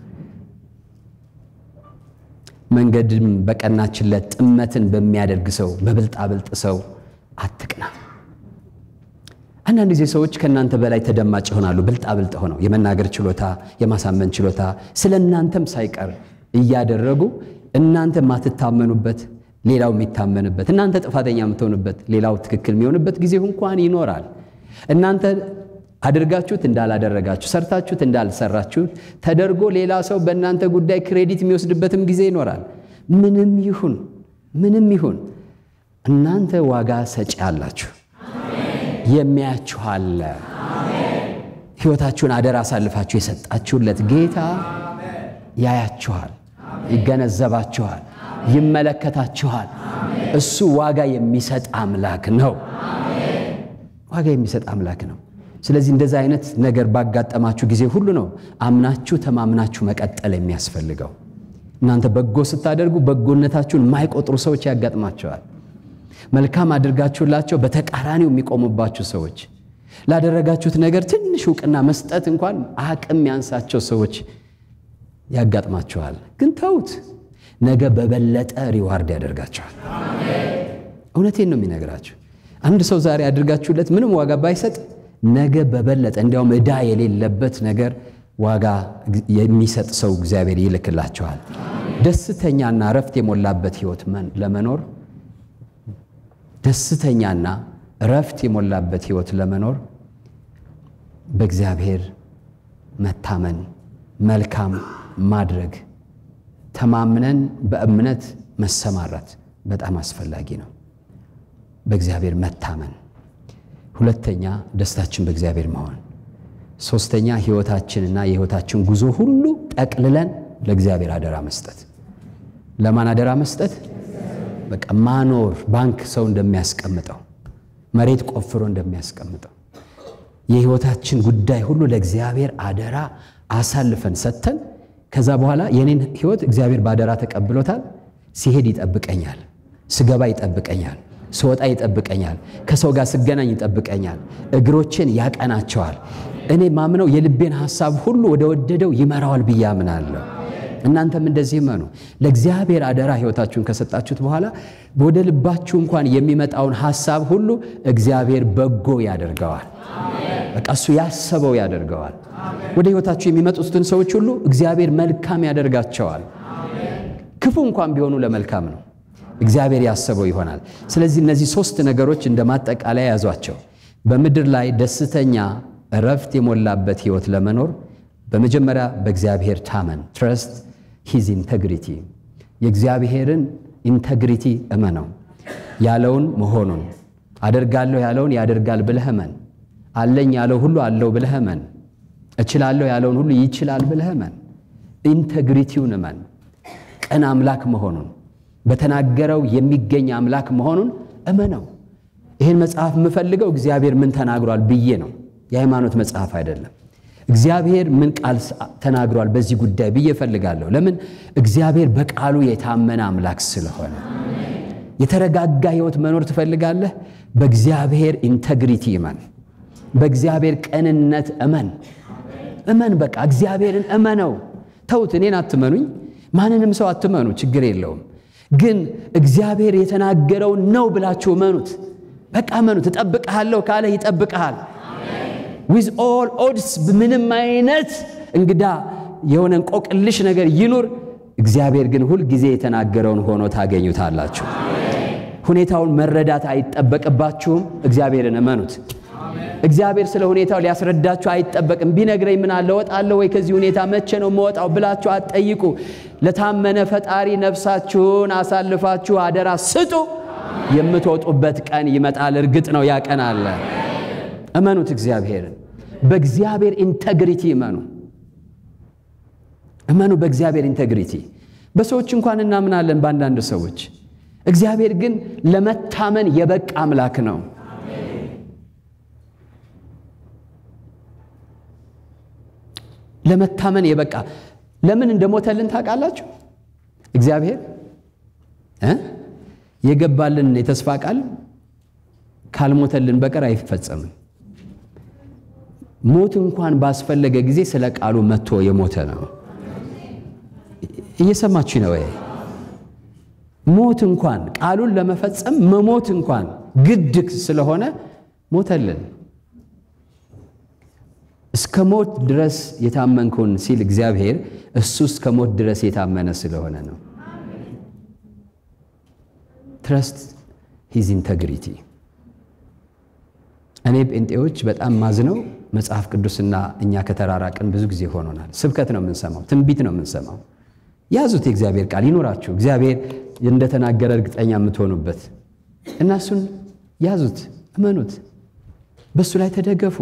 መንገድም በቀናችለት ጥመትን በሚያደርግ ሰው በብልጣብልጥ ሰው አትቅና። አንዳንድ ጊዜ ሰዎች ከእናንተ በላይ ተደማጭ ይሆናሉ። ብልጣብልጥ ሆነው የመናገር ችሎታ፣ የማሳመን ችሎታ ስለ እናንተም ሳይቀር እያደረጉ እናንተ የማትታመኑበት ሌላው የሚታመንበት እናንተ ጥፋተኛ የምትሆኑበት ሌላው ትክክል የሚሆንበት ጊዜ እንኳን ይኖራል። እናንተ አድርጋችሁት እንዳላደረጋችሁ ሰርታችሁት እንዳልሰራችሁት ተደርጎ ሌላ ሰው በእናንተ ጉዳይ ክሬዲት የሚወስድበትም ጊዜ ይኖራል። ምንም ይሁን ምንም ይሁን እናንተ ዋጋ ሰጪ አላችሁ። የሚያችሁ አለ። ሕይወታችሁን አደራ አሳልፋችሁ የሰጣችሁለት ጌታ ያያችኋል፣ ይገነዘባችኋል፣ ይመለከታችኋል። እሱ ዋጋ የሚሰጥ አምላክ ነው። ዋጋ የሚሰጥ አምላክ ነው። ስለዚህ እንደዚህ አይነት ነገር ባጋጠማችሁ ጊዜ ሁሉ ነው አምናችሁ ተማምናችሁ መቀጠል የሚያስፈልገው። እናንተ በጎ ስታደርጉ በጎነታችሁን የማይቆጥሩ ሰዎች ያጋጥማቸዋል። መልካም አድርጋችሁላቸው በተቃራኒው የሚቆሙባችሁ ሰዎች፣ ላደረጋችሁት ነገር ትንሽ እውቅና መስጠት እንኳን አቅም ያንሳቸው ሰዎች ያጋጥማችኋል። ግን ተውት፣ ነገ በበለጠ ሪዋርድ ያደርጋቸዋል። እውነቴን ነው የሚነግራችሁ። አንድ ሰው ዛሬ አድርጋችሁለት ምንም ዋጋ ባይሰጥ ነገ በበለጠ እንዲያውም ዕዳ የሌለበት ነገር ዋጋ የሚሰጥ ሰው እግዚአብሔር ይልክላቸዋል። ደስተኛና እረፍት የሞላበት ሕይወት ለመኖር ደስተኛና እረፍት የሞላበት ሕይወት ለመኖር በእግዚአብሔር መታመን፣ መልካም ማድረግ፣ ተማምነን በእምነት መሰማራት በጣም አስፈላጊ ነው። በእግዚአብሔር መታመን። ሁለተኛ ደስታችን በእግዚአብሔር መሆን። ሶስተኛ ሕይወታችንና የሕይወታችን ጉዞ ሁሉ ጠቅልለን ለእግዚአብሔር አደራ መስጠት። ለማን አደራ መስጠት? በቃ ማኖር፣ ባንክ ሰው እንደሚያስቀምጠው መሬት ቆፍሮ እንደሚያስቀምጠው የሕይወታችን ጉዳይ ሁሉ ለእግዚአብሔር አደራ አሳልፈን ሰጥተን ከዛ በኋላ የኔን ሕይወት እግዚአብሔር በአደራ ተቀብሎታል። ሲሄድ ይጠብቀኛል፣ ስገባ ይጠብቀኛል፣ ስወጣ ይጠብቀኛል፣ ከሰው ጋር ስገናኝ ይጠብቀኛል፣ እግሮችን ያቀናቸዋል። እኔ ማምነው የልቤን ሐሳብ ሁሉ ወደ ወደደው ይመራዋል ብዬ አምናለሁ። እናንተም እንደዚህ መኑ። ለእግዚአብሔር አደራ ሕይወታችሁን ከሰጣችሁት በኋላ ወደ ልባችሁ እንኳን የሚመጣውን ሐሳብ ሁሉ እግዚአብሔር በጎ ያደርገዋል። በቃ እሱ ያሰበው ያደርገዋል። ወደ ሕይወታችሁ የሚመጡትን ሰዎች ሁሉ እግዚአብሔር መልካም ያደርጋቸዋል። ክፉ እንኳን ቢሆኑ ለመልካም ነው። እግዚአብሔር ያሰበው ይሆናል። ስለዚህ እነዚህ ሦስት ነገሮች እንደ ማጠቃለያ ያዟቸው። በምድር ላይ ደስተኛ እረፍት የሞላበት ሕይወት ለመኖር በመጀመሪያ በእግዚአብሔር ታመን፣ ትረስት ሂዝ ኢንተግሪቲ። የእግዚአብሔርን ኢንተግሪቲ እመነው። ያለውን መሆኑን አደርጋለሁ ያለውን ያደርጋል ብለህ እመን። አለኝ ያለው ሁሉ አለው ብለህ እመን። እችላለሁ ያለውን ሁሉ ይችላል ብለህ እመን። ኢንተግሪቲውን እመን። ቅን አምላክ መሆኑን በተናገረው የሚገኝ አምላክ መሆኑን እመነው። ይህን መጽሐፍ የምፈልገው እግዚአብሔር ምን ተናግሯል ብዬ ነው። የሃይማኖት መጽሐፍ አይደለም። እግዚአብሔር ምን ቃል ተናግሯል በዚህ ጉዳይ ብዬ እፈልጋለሁ። ለምን? እግዚአብሔር በቃሉ የታመነ አምላክ ስለሆነ። የተረጋጋ ሕይወት መኖር ትፈልጋለህ? በእግዚአብሔር ኢንተግሪቲ እመን። በእግዚአብሔር ቅንነት እመን። እመን፣ በቃ እግዚአብሔርን እመነው። ተውት፣ እኔን አትመኑኝ፣ ማንንም ሰው አትመኑ፣ ችግር የለውም። ግን እግዚአብሔር የተናገረውን ነው ብላችሁ እመኑት። በቃ እመኑት። እጠብቅሃለሁ ካለ ይጠብቅሃል። ዊዝ ኦል ኦድስ ምንም አይነት እንግዳ የሆነ እንቆቅልሽ ነገር ይኑር፣ እግዚአብሔር ግን ሁል ጊዜ የተናገረውን ሆኖ ታገኙታላችሁ። ሁኔታውን መረዳት አይጠበቅባችሁም። እግዚአብሔርን እመኑት። እግዚአብሔር ስለ ሁኔታው ሊያስረዳችሁ አይጠበቅም። ቢነግረኝ ምን አለ እወጣለሁ ወይ ከዚህ ሁኔታ መቼ ነው የምወጣው ብላችሁ አትጠይቁ። ለታመነ ፈጣሪ ነፍሳችሁን አሳልፋችሁ አደራ ስጡ። የምትወጡበት ቀን ይመጣል። እርግጥ ነው ያ ቀን አለ። እመኑት እግዚአብሔርን። በእግዚአብሔር ኢንተግሪቲ እመኑ እመኑ በእግዚአብሔር ኢንተግሪቲ። በሰዎች እንኳን እናምናለን በአንዳንድ ሰዎች፣ እግዚአብሔር ግን ለመታመን የበቃ አምላክ ነው። ለመታመን የበቃ ለምን እንደሞተልን ታውቃላችሁ? እግዚአብሔር እ የገባልን የተስፋ ቃል ካልሞተልን በቀር አይፈጸምም። ሞት እንኳን ባስፈለገ ጊዜ ስለ ቃሉ መጥቶ የሞተ ነው። እየሰማችሁ ነው ወይ? ሞት እንኳን ቃሉን ለመፈጸም መሞት እንኳን ግድ ስለሆነ ሞተልን። እስከ ሞት ድረስ የታመንኩን ሲል እግዚአብሔር እሱ እስከ ሞት ድረስ የታመነ ስለሆነ ነው። ትረስት ሂዝ ኢንተግሪቲ። እኔ ጴንጤዎች በጣም ማዝነው መጽሐፍ ቅዱስና እኛ ከተራራቅን ብዙ ጊዜ ሆኖናል። ስብከት ነው የምንሰማው፣ ትንቢት ነው የምንሰማው። ያዙት፣ የእግዚአብሔር ቃል ይኖራችሁ፣ እግዚአብሔር እንደተናገረ እርግጠኛ የምትሆኑበት እና እሱን ያዙት፣ እመኑት፣ በእሱ ላይ ተደገፉ።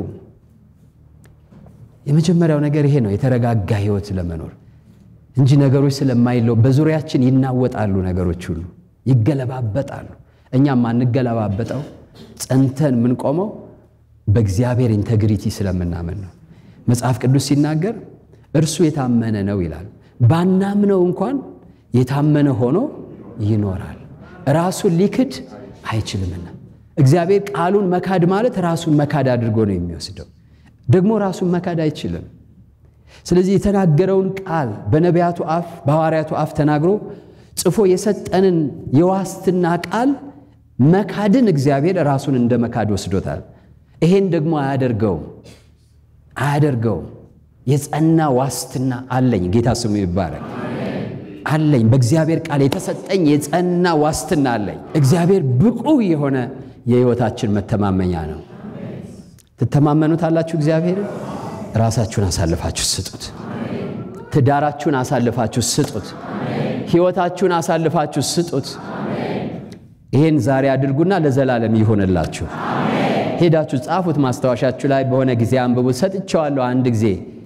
የመጀመሪያው ነገር ይሄ ነው፣ የተረጋጋ ሕይወት ለመኖር እንጂ ነገሮች ስለማይለው በዙሪያችን ይናወጣሉ፣ ነገሮች ሁሉ ይገለባበጣሉ። እኛም ማንገለባበጠው ጸንተን የምንቆመው በእግዚአብሔር ኢንተግሪቲ ስለምናምን ነው። መጽሐፍ ቅዱስ ሲናገር እርሱ የታመነ ነው ይላል። ባናምነው እንኳን የታመነ ሆኖ ይኖራል፣ ራሱን ሊክድ አይችልምና። እግዚአብሔር ቃሉን መካድ ማለት ራሱን መካድ አድርጎ ነው የሚወስደው። ደግሞ ራሱን መካድ አይችልም። ስለዚህ የተናገረውን ቃል በነቢያቱ አፍ በሐዋርያቱ አፍ ተናግሮ ጽፎ የሰጠንን የዋስትና ቃል መካድን እግዚአብሔር ራሱን እንደ መካድ ወስዶታል። ይሄን ደግሞ አያደርገውም አያደርገውም። የጸና ዋስትና አለኝ። ጌታ ስሙ ይባረክ። አለኝ በእግዚአብሔር ቃል የተሰጠኝ የጸና ዋስትና አለኝ። እግዚአብሔር ብቁ የሆነ የሕይወታችን መተማመኛ ነው። ትተማመኑታላችሁ? እግዚአብሔርን ራሳችሁን አሳልፋችሁ ስጡት። ትዳራችሁን አሳልፋችሁ ስጡት። ሕይወታችሁን አሳልፋችሁ ስጡት። ይሄን ዛሬ አድርጉና ለዘላለም ይሆንላችሁ። ሄዳችሁ ጻፉት፣ ማስታወሻችሁ ላይ በሆነ ጊዜ አንብቡት። ሰጥቼዋለሁ አንድ ጊዜ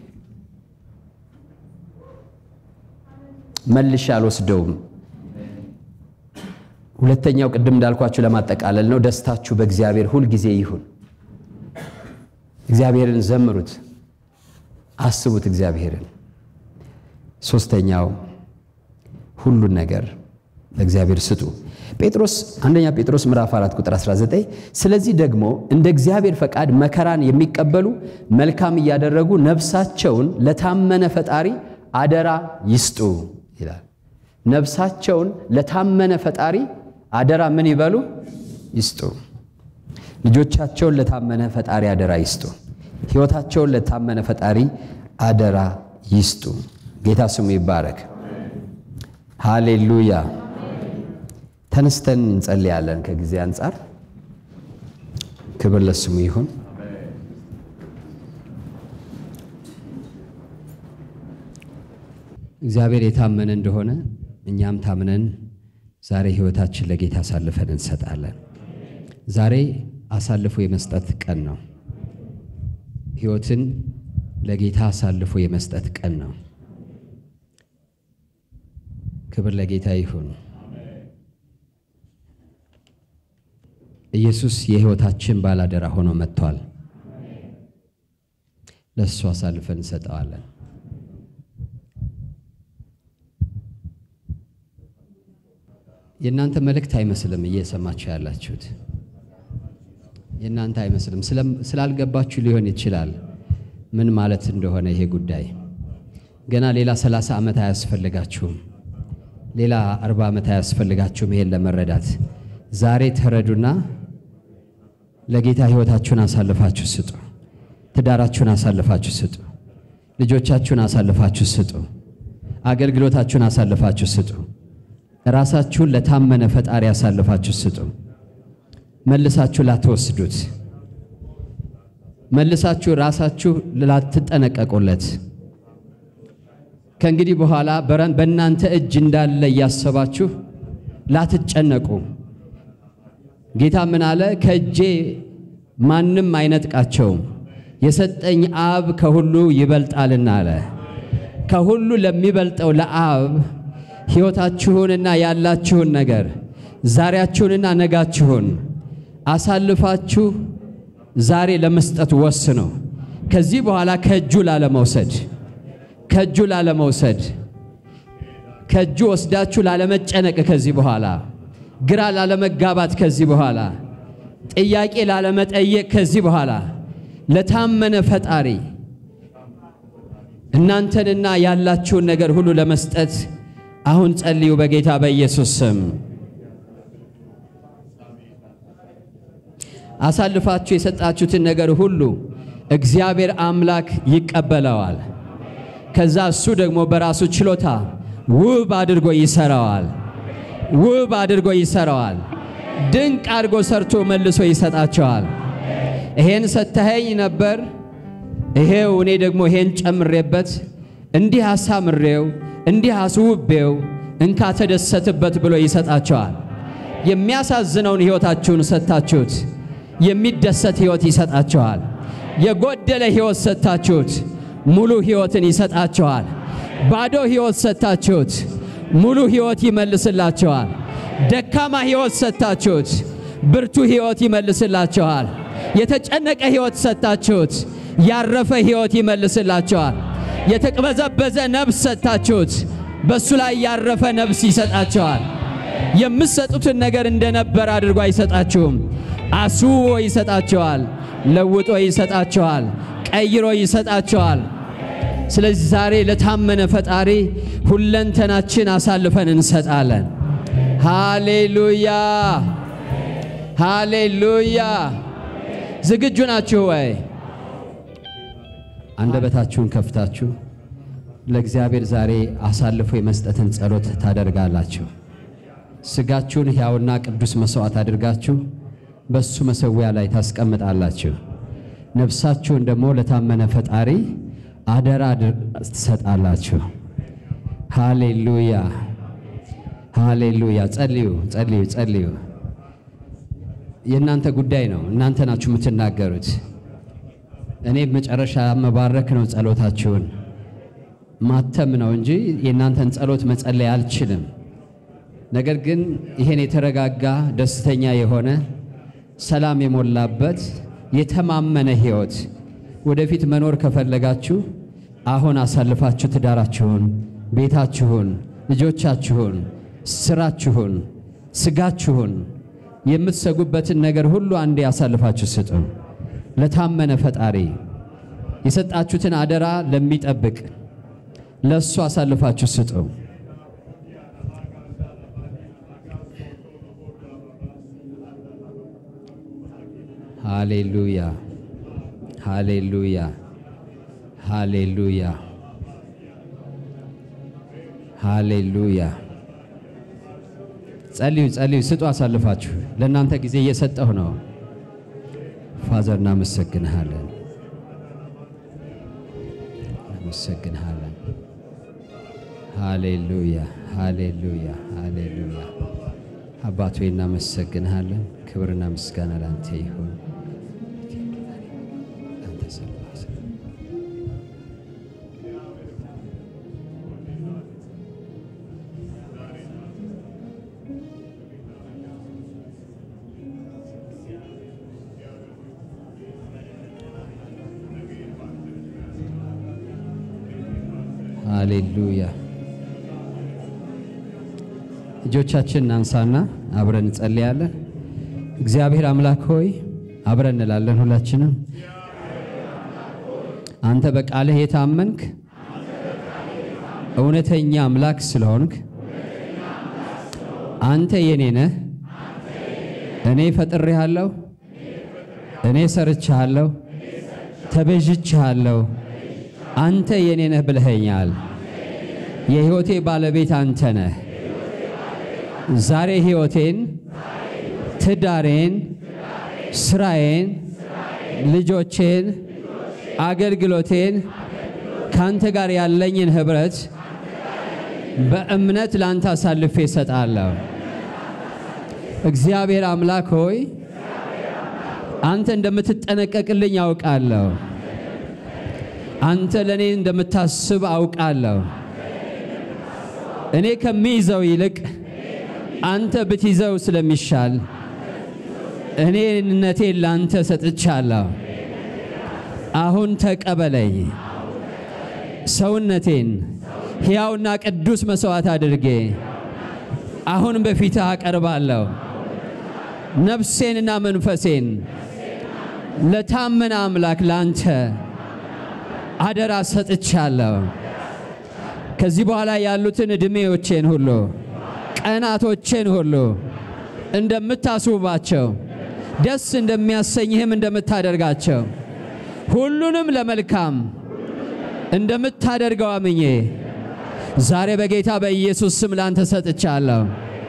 መልሼ አልወስደውም። ሁለተኛው ቅድም እንዳልኳችሁ ለማጠቃለል ነው። ደስታችሁ በእግዚአብሔር ሁል ጊዜ ይሁን። እግዚአብሔርን ዘምሩት፣ አስቡት እግዚአብሔርን። ሶስተኛው ሁሉን ነገር ለእግዚአብሔር ስጡ። ጴጥሮስ አንደኛ ጴጥሮስ ምዕራፍ 4 ቁጥር 19 ስለዚህ ደግሞ እንደ እግዚአብሔር ፈቃድ መከራን የሚቀበሉ መልካም እያደረጉ ነፍሳቸውን ለታመነ ፈጣሪ አደራ ይስጡ ይላል። ነፍሳቸውን ለታመነ ፈጣሪ አደራ ምን ይበሉ? ይስጡ። ልጆቻቸውን ለታመነ ፈጣሪ አደራ ይስጡ። ሕይወታቸውን ለታመነ ፈጣሪ አደራ ይስጡ። ጌታ ስሙ ይባረክ። ሃሌሉያ። ተነስተን እንጸልያለን። ከጊዜ አንጻር ክብር ለስሙ ይሁን። እግዚአብሔር የታመነ እንደሆነ እኛም ታምነን ዛሬ ሕይወታችን ለጌታ አሳልፈን እንሰጣለን። ዛሬ አሳልፎ የመስጠት ቀን ነው። ሕይወትን ለጌታ አሳልፎ የመስጠት ቀን ነው። ክብር ለጌታ ይሁን። ኢየሱስ የሕይወታችን ባላደራ ሆኖ መጥቷል። ለእሱ አሳልፈን እንሰጠዋለን። የእናንተ መልእክት አይመስልም እየሰማችሁ ያላችሁት የእናንተ አይመስልም። ስላልገባችሁ ሊሆን ይችላል ምን ማለት እንደሆነ ይሄ ጉዳይ። ገና ሌላ ሰላሳ ዓመት አያስፈልጋችሁም። ሌላ አርባ ዓመት አያስፈልጋችሁም ይሄን ለመረዳት። ዛሬ ተረዱና ለጌታ ሕይወታችሁን አሳልፋችሁ ስጡ። ትዳራችሁን አሳልፋችሁ ስጡ። ልጆቻችሁን አሳልፋችሁ ስጡ። አገልግሎታችሁን አሳልፋችሁ ስጡ። ራሳችሁን ለታመነ ፈጣሪ አሳልፋችሁ ስጡ። መልሳችሁ ላትወስዱት፣ መልሳችሁ ራሳችሁ ላትጠነቀቁለት፣ ከእንግዲህ በኋላ በእናንተ እጅ እንዳለ እያሰባችሁ ላትጨነቁ። ጌታ ምን አለ? ከእጄ ማንም አይነጥቃቸውም፣ የሰጠኝ አብ ከሁሉ ይበልጣልና አለ። ከሁሉ ለሚበልጠው ለአብ ሕይወታችሁንና ያላችሁን ነገር ዛሬያችሁንና ነጋችሁን አሳልፋችሁ ዛሬ ለመስጠት ወስኑ። ከዚህ በኋላ ከእጁ ላለመውሰድ ከእጁ ላለመውሰድ ከእጁ ወስዳችሁ ላለመጨነቅ ከዚህ በኋላ ግራ ላለመጋባት ከዚህ በኋላ ጥያቄ ላለመጠየቅ ከዚህ በኋላ ለታመነ ፈጣሪ እናንተንና ያላችሁን ነገር ሁሉ ለመስጠት አሁን ጸልዩ በጌታ በኢየሱስ ስም። አሳልፋችሁ የሰጣችሁትን ነገር ሁሉ እግዚአብሔር አምላክ ይቀበለዋል። ከዛ እሱ ደግሞ በራሱ ችሎታ ውብ አድርጎ ይሰራዋል። ውብ አድርጎ ይሰራዋል። ድንቅ አድርጎ ሰርቶ መልሶ ይሰጣቸዋል። ይሄን ሰተኸኝ ነበር፣ ይሄው እኔ ደግሞ ይሄን ጨምሬበት እንዲህ አሳምሬው እንዲህ አስውቤው እንካ ተደሰትበት ብሎ ይሰጣቸዋል። የሚያሳዝነውን ሕይወታችሁን ሰጥታችሁት የሚደሰት ሕይወት ይሰጣቸዋል። የጎደለ ሕይወት ሰጥታችሁት ሙሉ ሕይወትን ይሰጣቸዋል። ባዶ ሕይወት ሰጥታችሁት ሙሉ ሕይወት ይመልስላቸዋል። ደካማ ሕይወት ሰጥታችሁት ብርቱ ሕይወት ይመልስላቸዋል። የተጨነቀ ሕይወት ሰጥታችሁት ያረፈ ሕይወት ይመልስላቸዋል። የተቅበዘበዘ ነፍስ ሰጥታችሁት በእሱ ላይ ያረፈ ነፍስ ይሰጣቸዋል። የምትሰጡትን ነገር እንደነበር አድርጎ አይሰጣችሁም። አስውቦ ይሰጣቸዋል። ለውጦ ይሰጣቸዋል። ቀይሮ ይሰጣቸዋል። ስለዚህ ዛሬ ለታመነ ፈጣሪ ሁለንተናችን አሳልፈን እንሰጣለን። ሃሌሉያ ሃሌሉያ። ዝግጁ ናችሁ ወይ? አንደበታችሁን ከፍታችሁ ለእግዚአብሔር ዛሬ አሳልፎ የመስጠትን ጸሎት ታደርጋላችሁ። ስጋችሁን ሕያውና ቅዱስ መሥዋዕት አድርጋችሁ በሱ መሠዊያ ላይ ታስቀምጣላችሁ። ነፍሳችሁን ደግሞ ለታመነ ፈጣሪ አደራ ትሰጣላችሁ። ሃሌሉያ ሃሌሉያ። ጸልዩ ጸልዩ ጸልዩ። የእናንተ ጉዳይ ነው። እናንተ ናችሁ የምትናገሩት። እኔ መጨረሻ መባረክ ነው ጸሎታችሁን ማተም ነው እንጂ የእናንተን ጸሎት መጸለይ አልችልም። ነገር ግን ይሄን የተረጋጋ ደስተኛ የሆነ ሰላም የሞላበት የተማመነ ሕይወት ወደፊት መኖር ከፈለጋችሁ አሁን አሳልፋችሁ ትዳራችሁን፣ ቤታችሁን፣ ልጆቻችሁን፣ ስራችሁን፣ ስጋችሁን የምትሰጉበትን ነገር ሁሉ አንዴ አሳልፋችሁ ስጡ። ለታመነ ፈጣሪ የሰጣችሁትን አደራ ለሚጠብቅ ለእሱ አሳልፋችሁ ስጡ። ሃሌሉያ ሃሌሉያ ሃሌሉያ ሃሌሉያ። ጸልዩ ጸልዩ፣ ስጡ አሳልፋችሁ። ለእናንተ ጊዜ እየሰጠሁ ነው። ፋዘር እናመሰግንሃለን፣ እናመሰግንሃለን። ሃሌሉያ ሃሌሉያ ሃሌሉያ። አባቶ እናመሰግንሃለን። ክብርና ምስጋና ላንተ ይሁን። አንተ ሰላም ሃሌሉያ። እጆቻችን እናንሳና አብረን እንጸልያለን። እግዚአብሔር አምላክ ሆይ አብረን እንላለን ሁላችንም። አንተ በቃልህ የታመንክ እውነተኛ አምላክ ስለሆንክ አንተ የኔ ነህ። እኔ ፈጥሬሃለሁ፣ እኔ ሰርቼሃለሁ፣ ተቤዥቼሃለሁ። አንተ የኔ ነህ ብለኸኛል። የሕይወቴ ባለቤት አንተ ነህ። ዛሬ ሕይወቴን፣ ትዳሬን፣ ስራዬን፣ ልጆቼን፣ አገልግሎቴን ካንተ ጋር ያለኝን ኅብረት በእምነት ላንተ አሳልፌ እሰጣለሁ። እግዚአብሔር አምላክ ሆይ አንተ እንደምትጠነቀቅልኝ አውቃለሁ። አንተ ለእኔ እንደምታስብ አውቃለሁ። እኔ ከሚይዘው ይልቅ አንተ ብትይዘው ስለሚሻል እኔነቴን ላንተ ሰጥቻለሁ። አሁን ተቀበለኝ። ሰውነቴን ሕያውና ቅዱስ መሥዋዕት አድርጌ አሁን በፊትህ አቀርባለሁ። ነፍሴንና መንፈሴን ለታመነ አምላክ ላንተ አደራ ሰጥቻለሁ። ከዚህ በኋላ ያሉትን ዕድሜዎቼን ሁሉ ቀናቶቼን ሁሉ እንደምታስውባቸው ደስ እንደሚያሰኝህም እንደምታደርጋቸው ሁሉንም ለመልካም እንደምታደርገው አምኜ ዛሬ በጌታ በኢየሱስ ስም ላንተ ሰጥቻለሁ።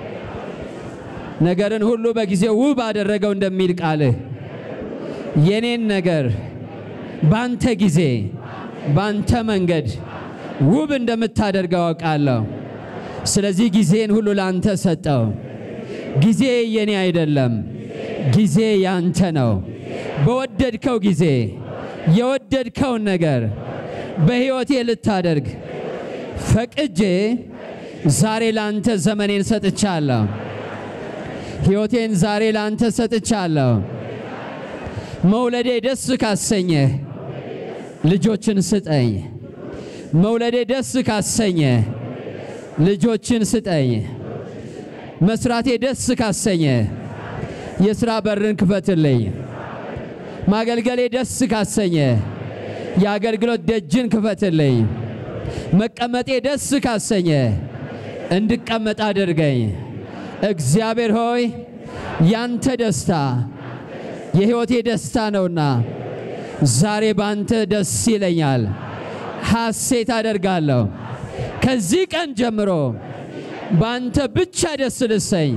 ነገርን ሁሉ በጊዜው ውብ አደረገው እንደሚል ቃልህ የኔን ነገር ባንተ ጊዜ ባንተ መንገድ ውብ እንደምታደርገው አውቃለሁ። ስለዚህ ጊዜን ሁሉ ላንተ ሰጠው። ጊዜ የኔ አይደለም፣ ጊዜ ያንተ ነው። በወደድከው ጊዜ የወደድከውን ነገር በሕይወቴ ልታደርግ ፈቅጄ ዛሬ ላንተ ዘመኔን ሰጥቻለሁ። ሕይወቴን ዛሬ ላንተ ሰጥቻለሁ። መውለዴ ደስ ካሰኘህ ልጆችን ስጠኝ። መውለዴ ደስ ካሰኘ ልጆችን ስጠኝ። መስራቴ ደስ ካሰኘ የሥራ በርን ክፈትልኝ። ማገልገሌ ደስ ካሰኘ የአገልግሎት ደጅን ክፈትልኝ። መቀመጤ ደስ ካሰኘ እንድቀመጥ አድርገኝ። እግዚአብሔር ሆይ ያንተ ደስታ የሕይወቴ ደስታ ነውና ዛሬ ባንተ ደስ ይለኛል፣ ሐሴት አደርጋለሁ። ከዚህ ቀን ጀምሮ ባንተ ብቻ ደስ ልሰኝ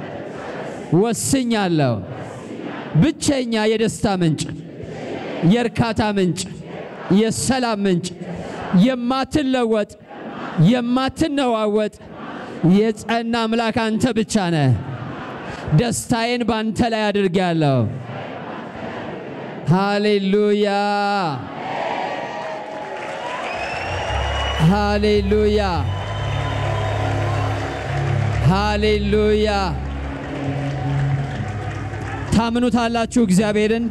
ወስኛለሁ። ብቸኛ የደስታ ምንጭ፣ የእርካታ ምንጭ፣ የሰላም ምንጭ፣ የማትለወጥ የማትነዋወጥ የጸና አምላክ አንተ ብቻ ነህ። ደስታዬን ባንተ ላይ አድርጌያለሁ። ሃሌሉያ ሃሌሉያ ሃሌሉያ። ታምኑታላችሁ እግዚአብሔርን?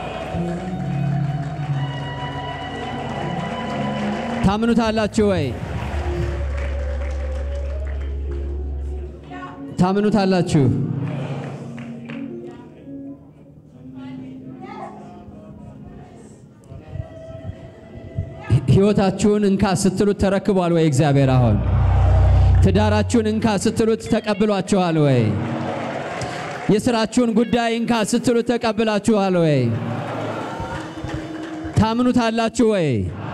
ታምኑታላችሁ ወይ? ታምኑታላችሁ? ሕይወታችሁን እንካ ስትሉት ተረክቧል ወይ? እግዚአብሔር አሁን ትዳራችሁን እንካ ስትሉት ተቀብሏችኋል ወይ? የሥራችሁን ጉዳይ እንካ ስትሉት ተቀብላችኋል ወይ? ታምኑታላችሁ ወይ?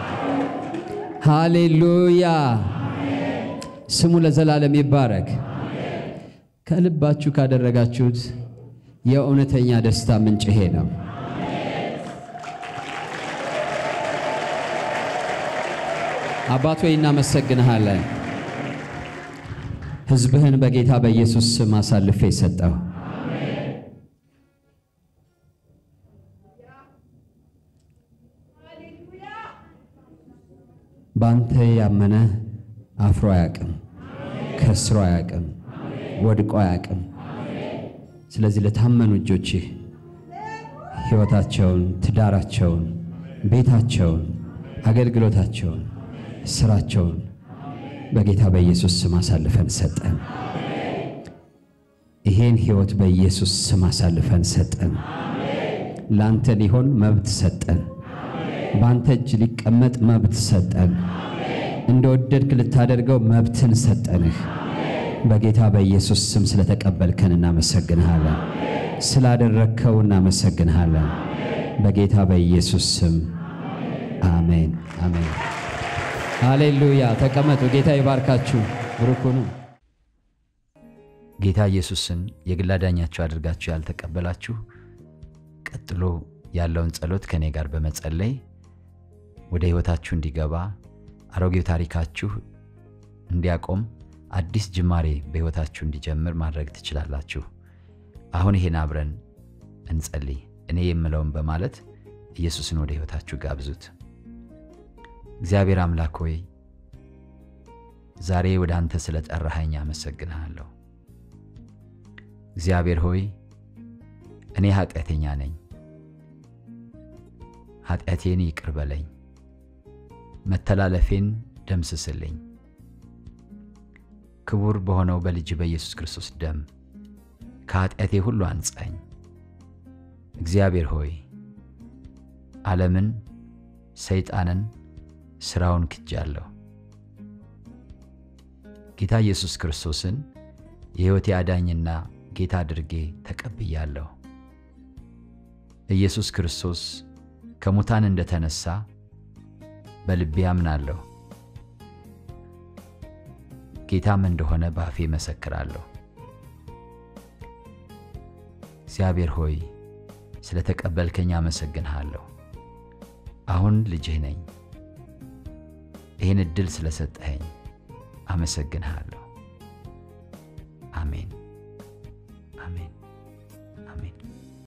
ሃሌሉያ ስሙ ለዘላለም ይባረክ። ከልባችሁ ካደረጋችሁት የእውነተኛ ደስታ ምንጭ ይሄ ነው። አባት ሆይ እናመሰግንሃለን። ሕዝብህን በጌታ በኢየሱስ ስም አሳልፌ ሰጠው። በአንተ ያመነ አፍሮ አያቅም፣ ከስሮ አያቅም፣ ወድቆ አያቅም። ስለዚህ ለታመኑ እጆችህ ሕይወታቸውን፣ ትዳራቸውን፣ ቤታቸውን፣ አገልግሎታቸውን፣ ስራቸውን በጌታ በኢየሱስ ስም አሳልፈን ሰጠን። ይሄን ሕይወት በኢየሱስ ስም አሳልፈን ሰጠን። ለአንተ ሊሆን መብት ሰጠን። በአንተ እጅ ሊቀመጥ መብት ሰጠን። እንደ ወደድክ ልታደርገው መብትን ሰጠንህ። በጌታ በኢየሱስ ስም ስለተቀበልከን እናመሰግንሃለን። ስላደረግከው እናመሰግንሃለን። በጌታ በኢየሱስ ስም አሜን፣ አሜን። ሃሌሉያ። ተቀመጡ። ጌታ ይባርካችሁ። ብሩኩኑ ጌታ ኢየሱስን የግል አዳኛችሁ አድርጋችሁ ያልተቀበላችሁ ቀጥሎ ያለውን ጸሎት ከእኔ ጋር በመጸለይ ወደ ሕይወታችሁ እንዲገባ አሮጌው ታሪካችሁ እንዲያቆም አዲስ ጅማሬ በሕይወታችሁ እንዲጀምር ማድረግ ትችላላችሁ። አሁን ይሄን አብረን እንጸልይ። እኔ የምለውን በማለት ኢየሱስን ወደ ሕይወታችሁ ጋብዙት። እግዚአብሔር አምላክ ሆይ ዛሬ ወደ አንተ ስለ ጠራኸኝ አመሰግንሃለሁ። እግዚአብሔር ሆይ እኔ ኃጢአተኛ ነኝ። ኃጢአቴን ይቅር በለኝ፣ መተላለፌን ደምስስልኝ። ክቡር በሆነው በልጅ በኢየሱስ ክርስቶስ ደም ከኃጢአቴ ሁሉ አንጻኝ። እግዚአብሔር ሆይ ዓለምን፣ ሰይጣንን፣ ሥራውን ክጃለሁ። ጌታ ኢየሱስ ክርስቶስን የሕይወቴ አዳኝና ጌታ አድርጌ ተቀብያለሁ። ኢየሱስ ክርስቶስ ከሙታን እንደተነሳ በልቤ አምናለሁ። ጌታም እንደሆነ በአፌ መሰክራለሁ። እግዚአብሔር ሆይ ስለ ተቀበልከኝ አመሰግንሃለሁ። አሁን ልጅህ ነኝ። ይህን ዕድል ስለሰጠኸኝ አመሰግንሃለሁ። አሜን አሜን።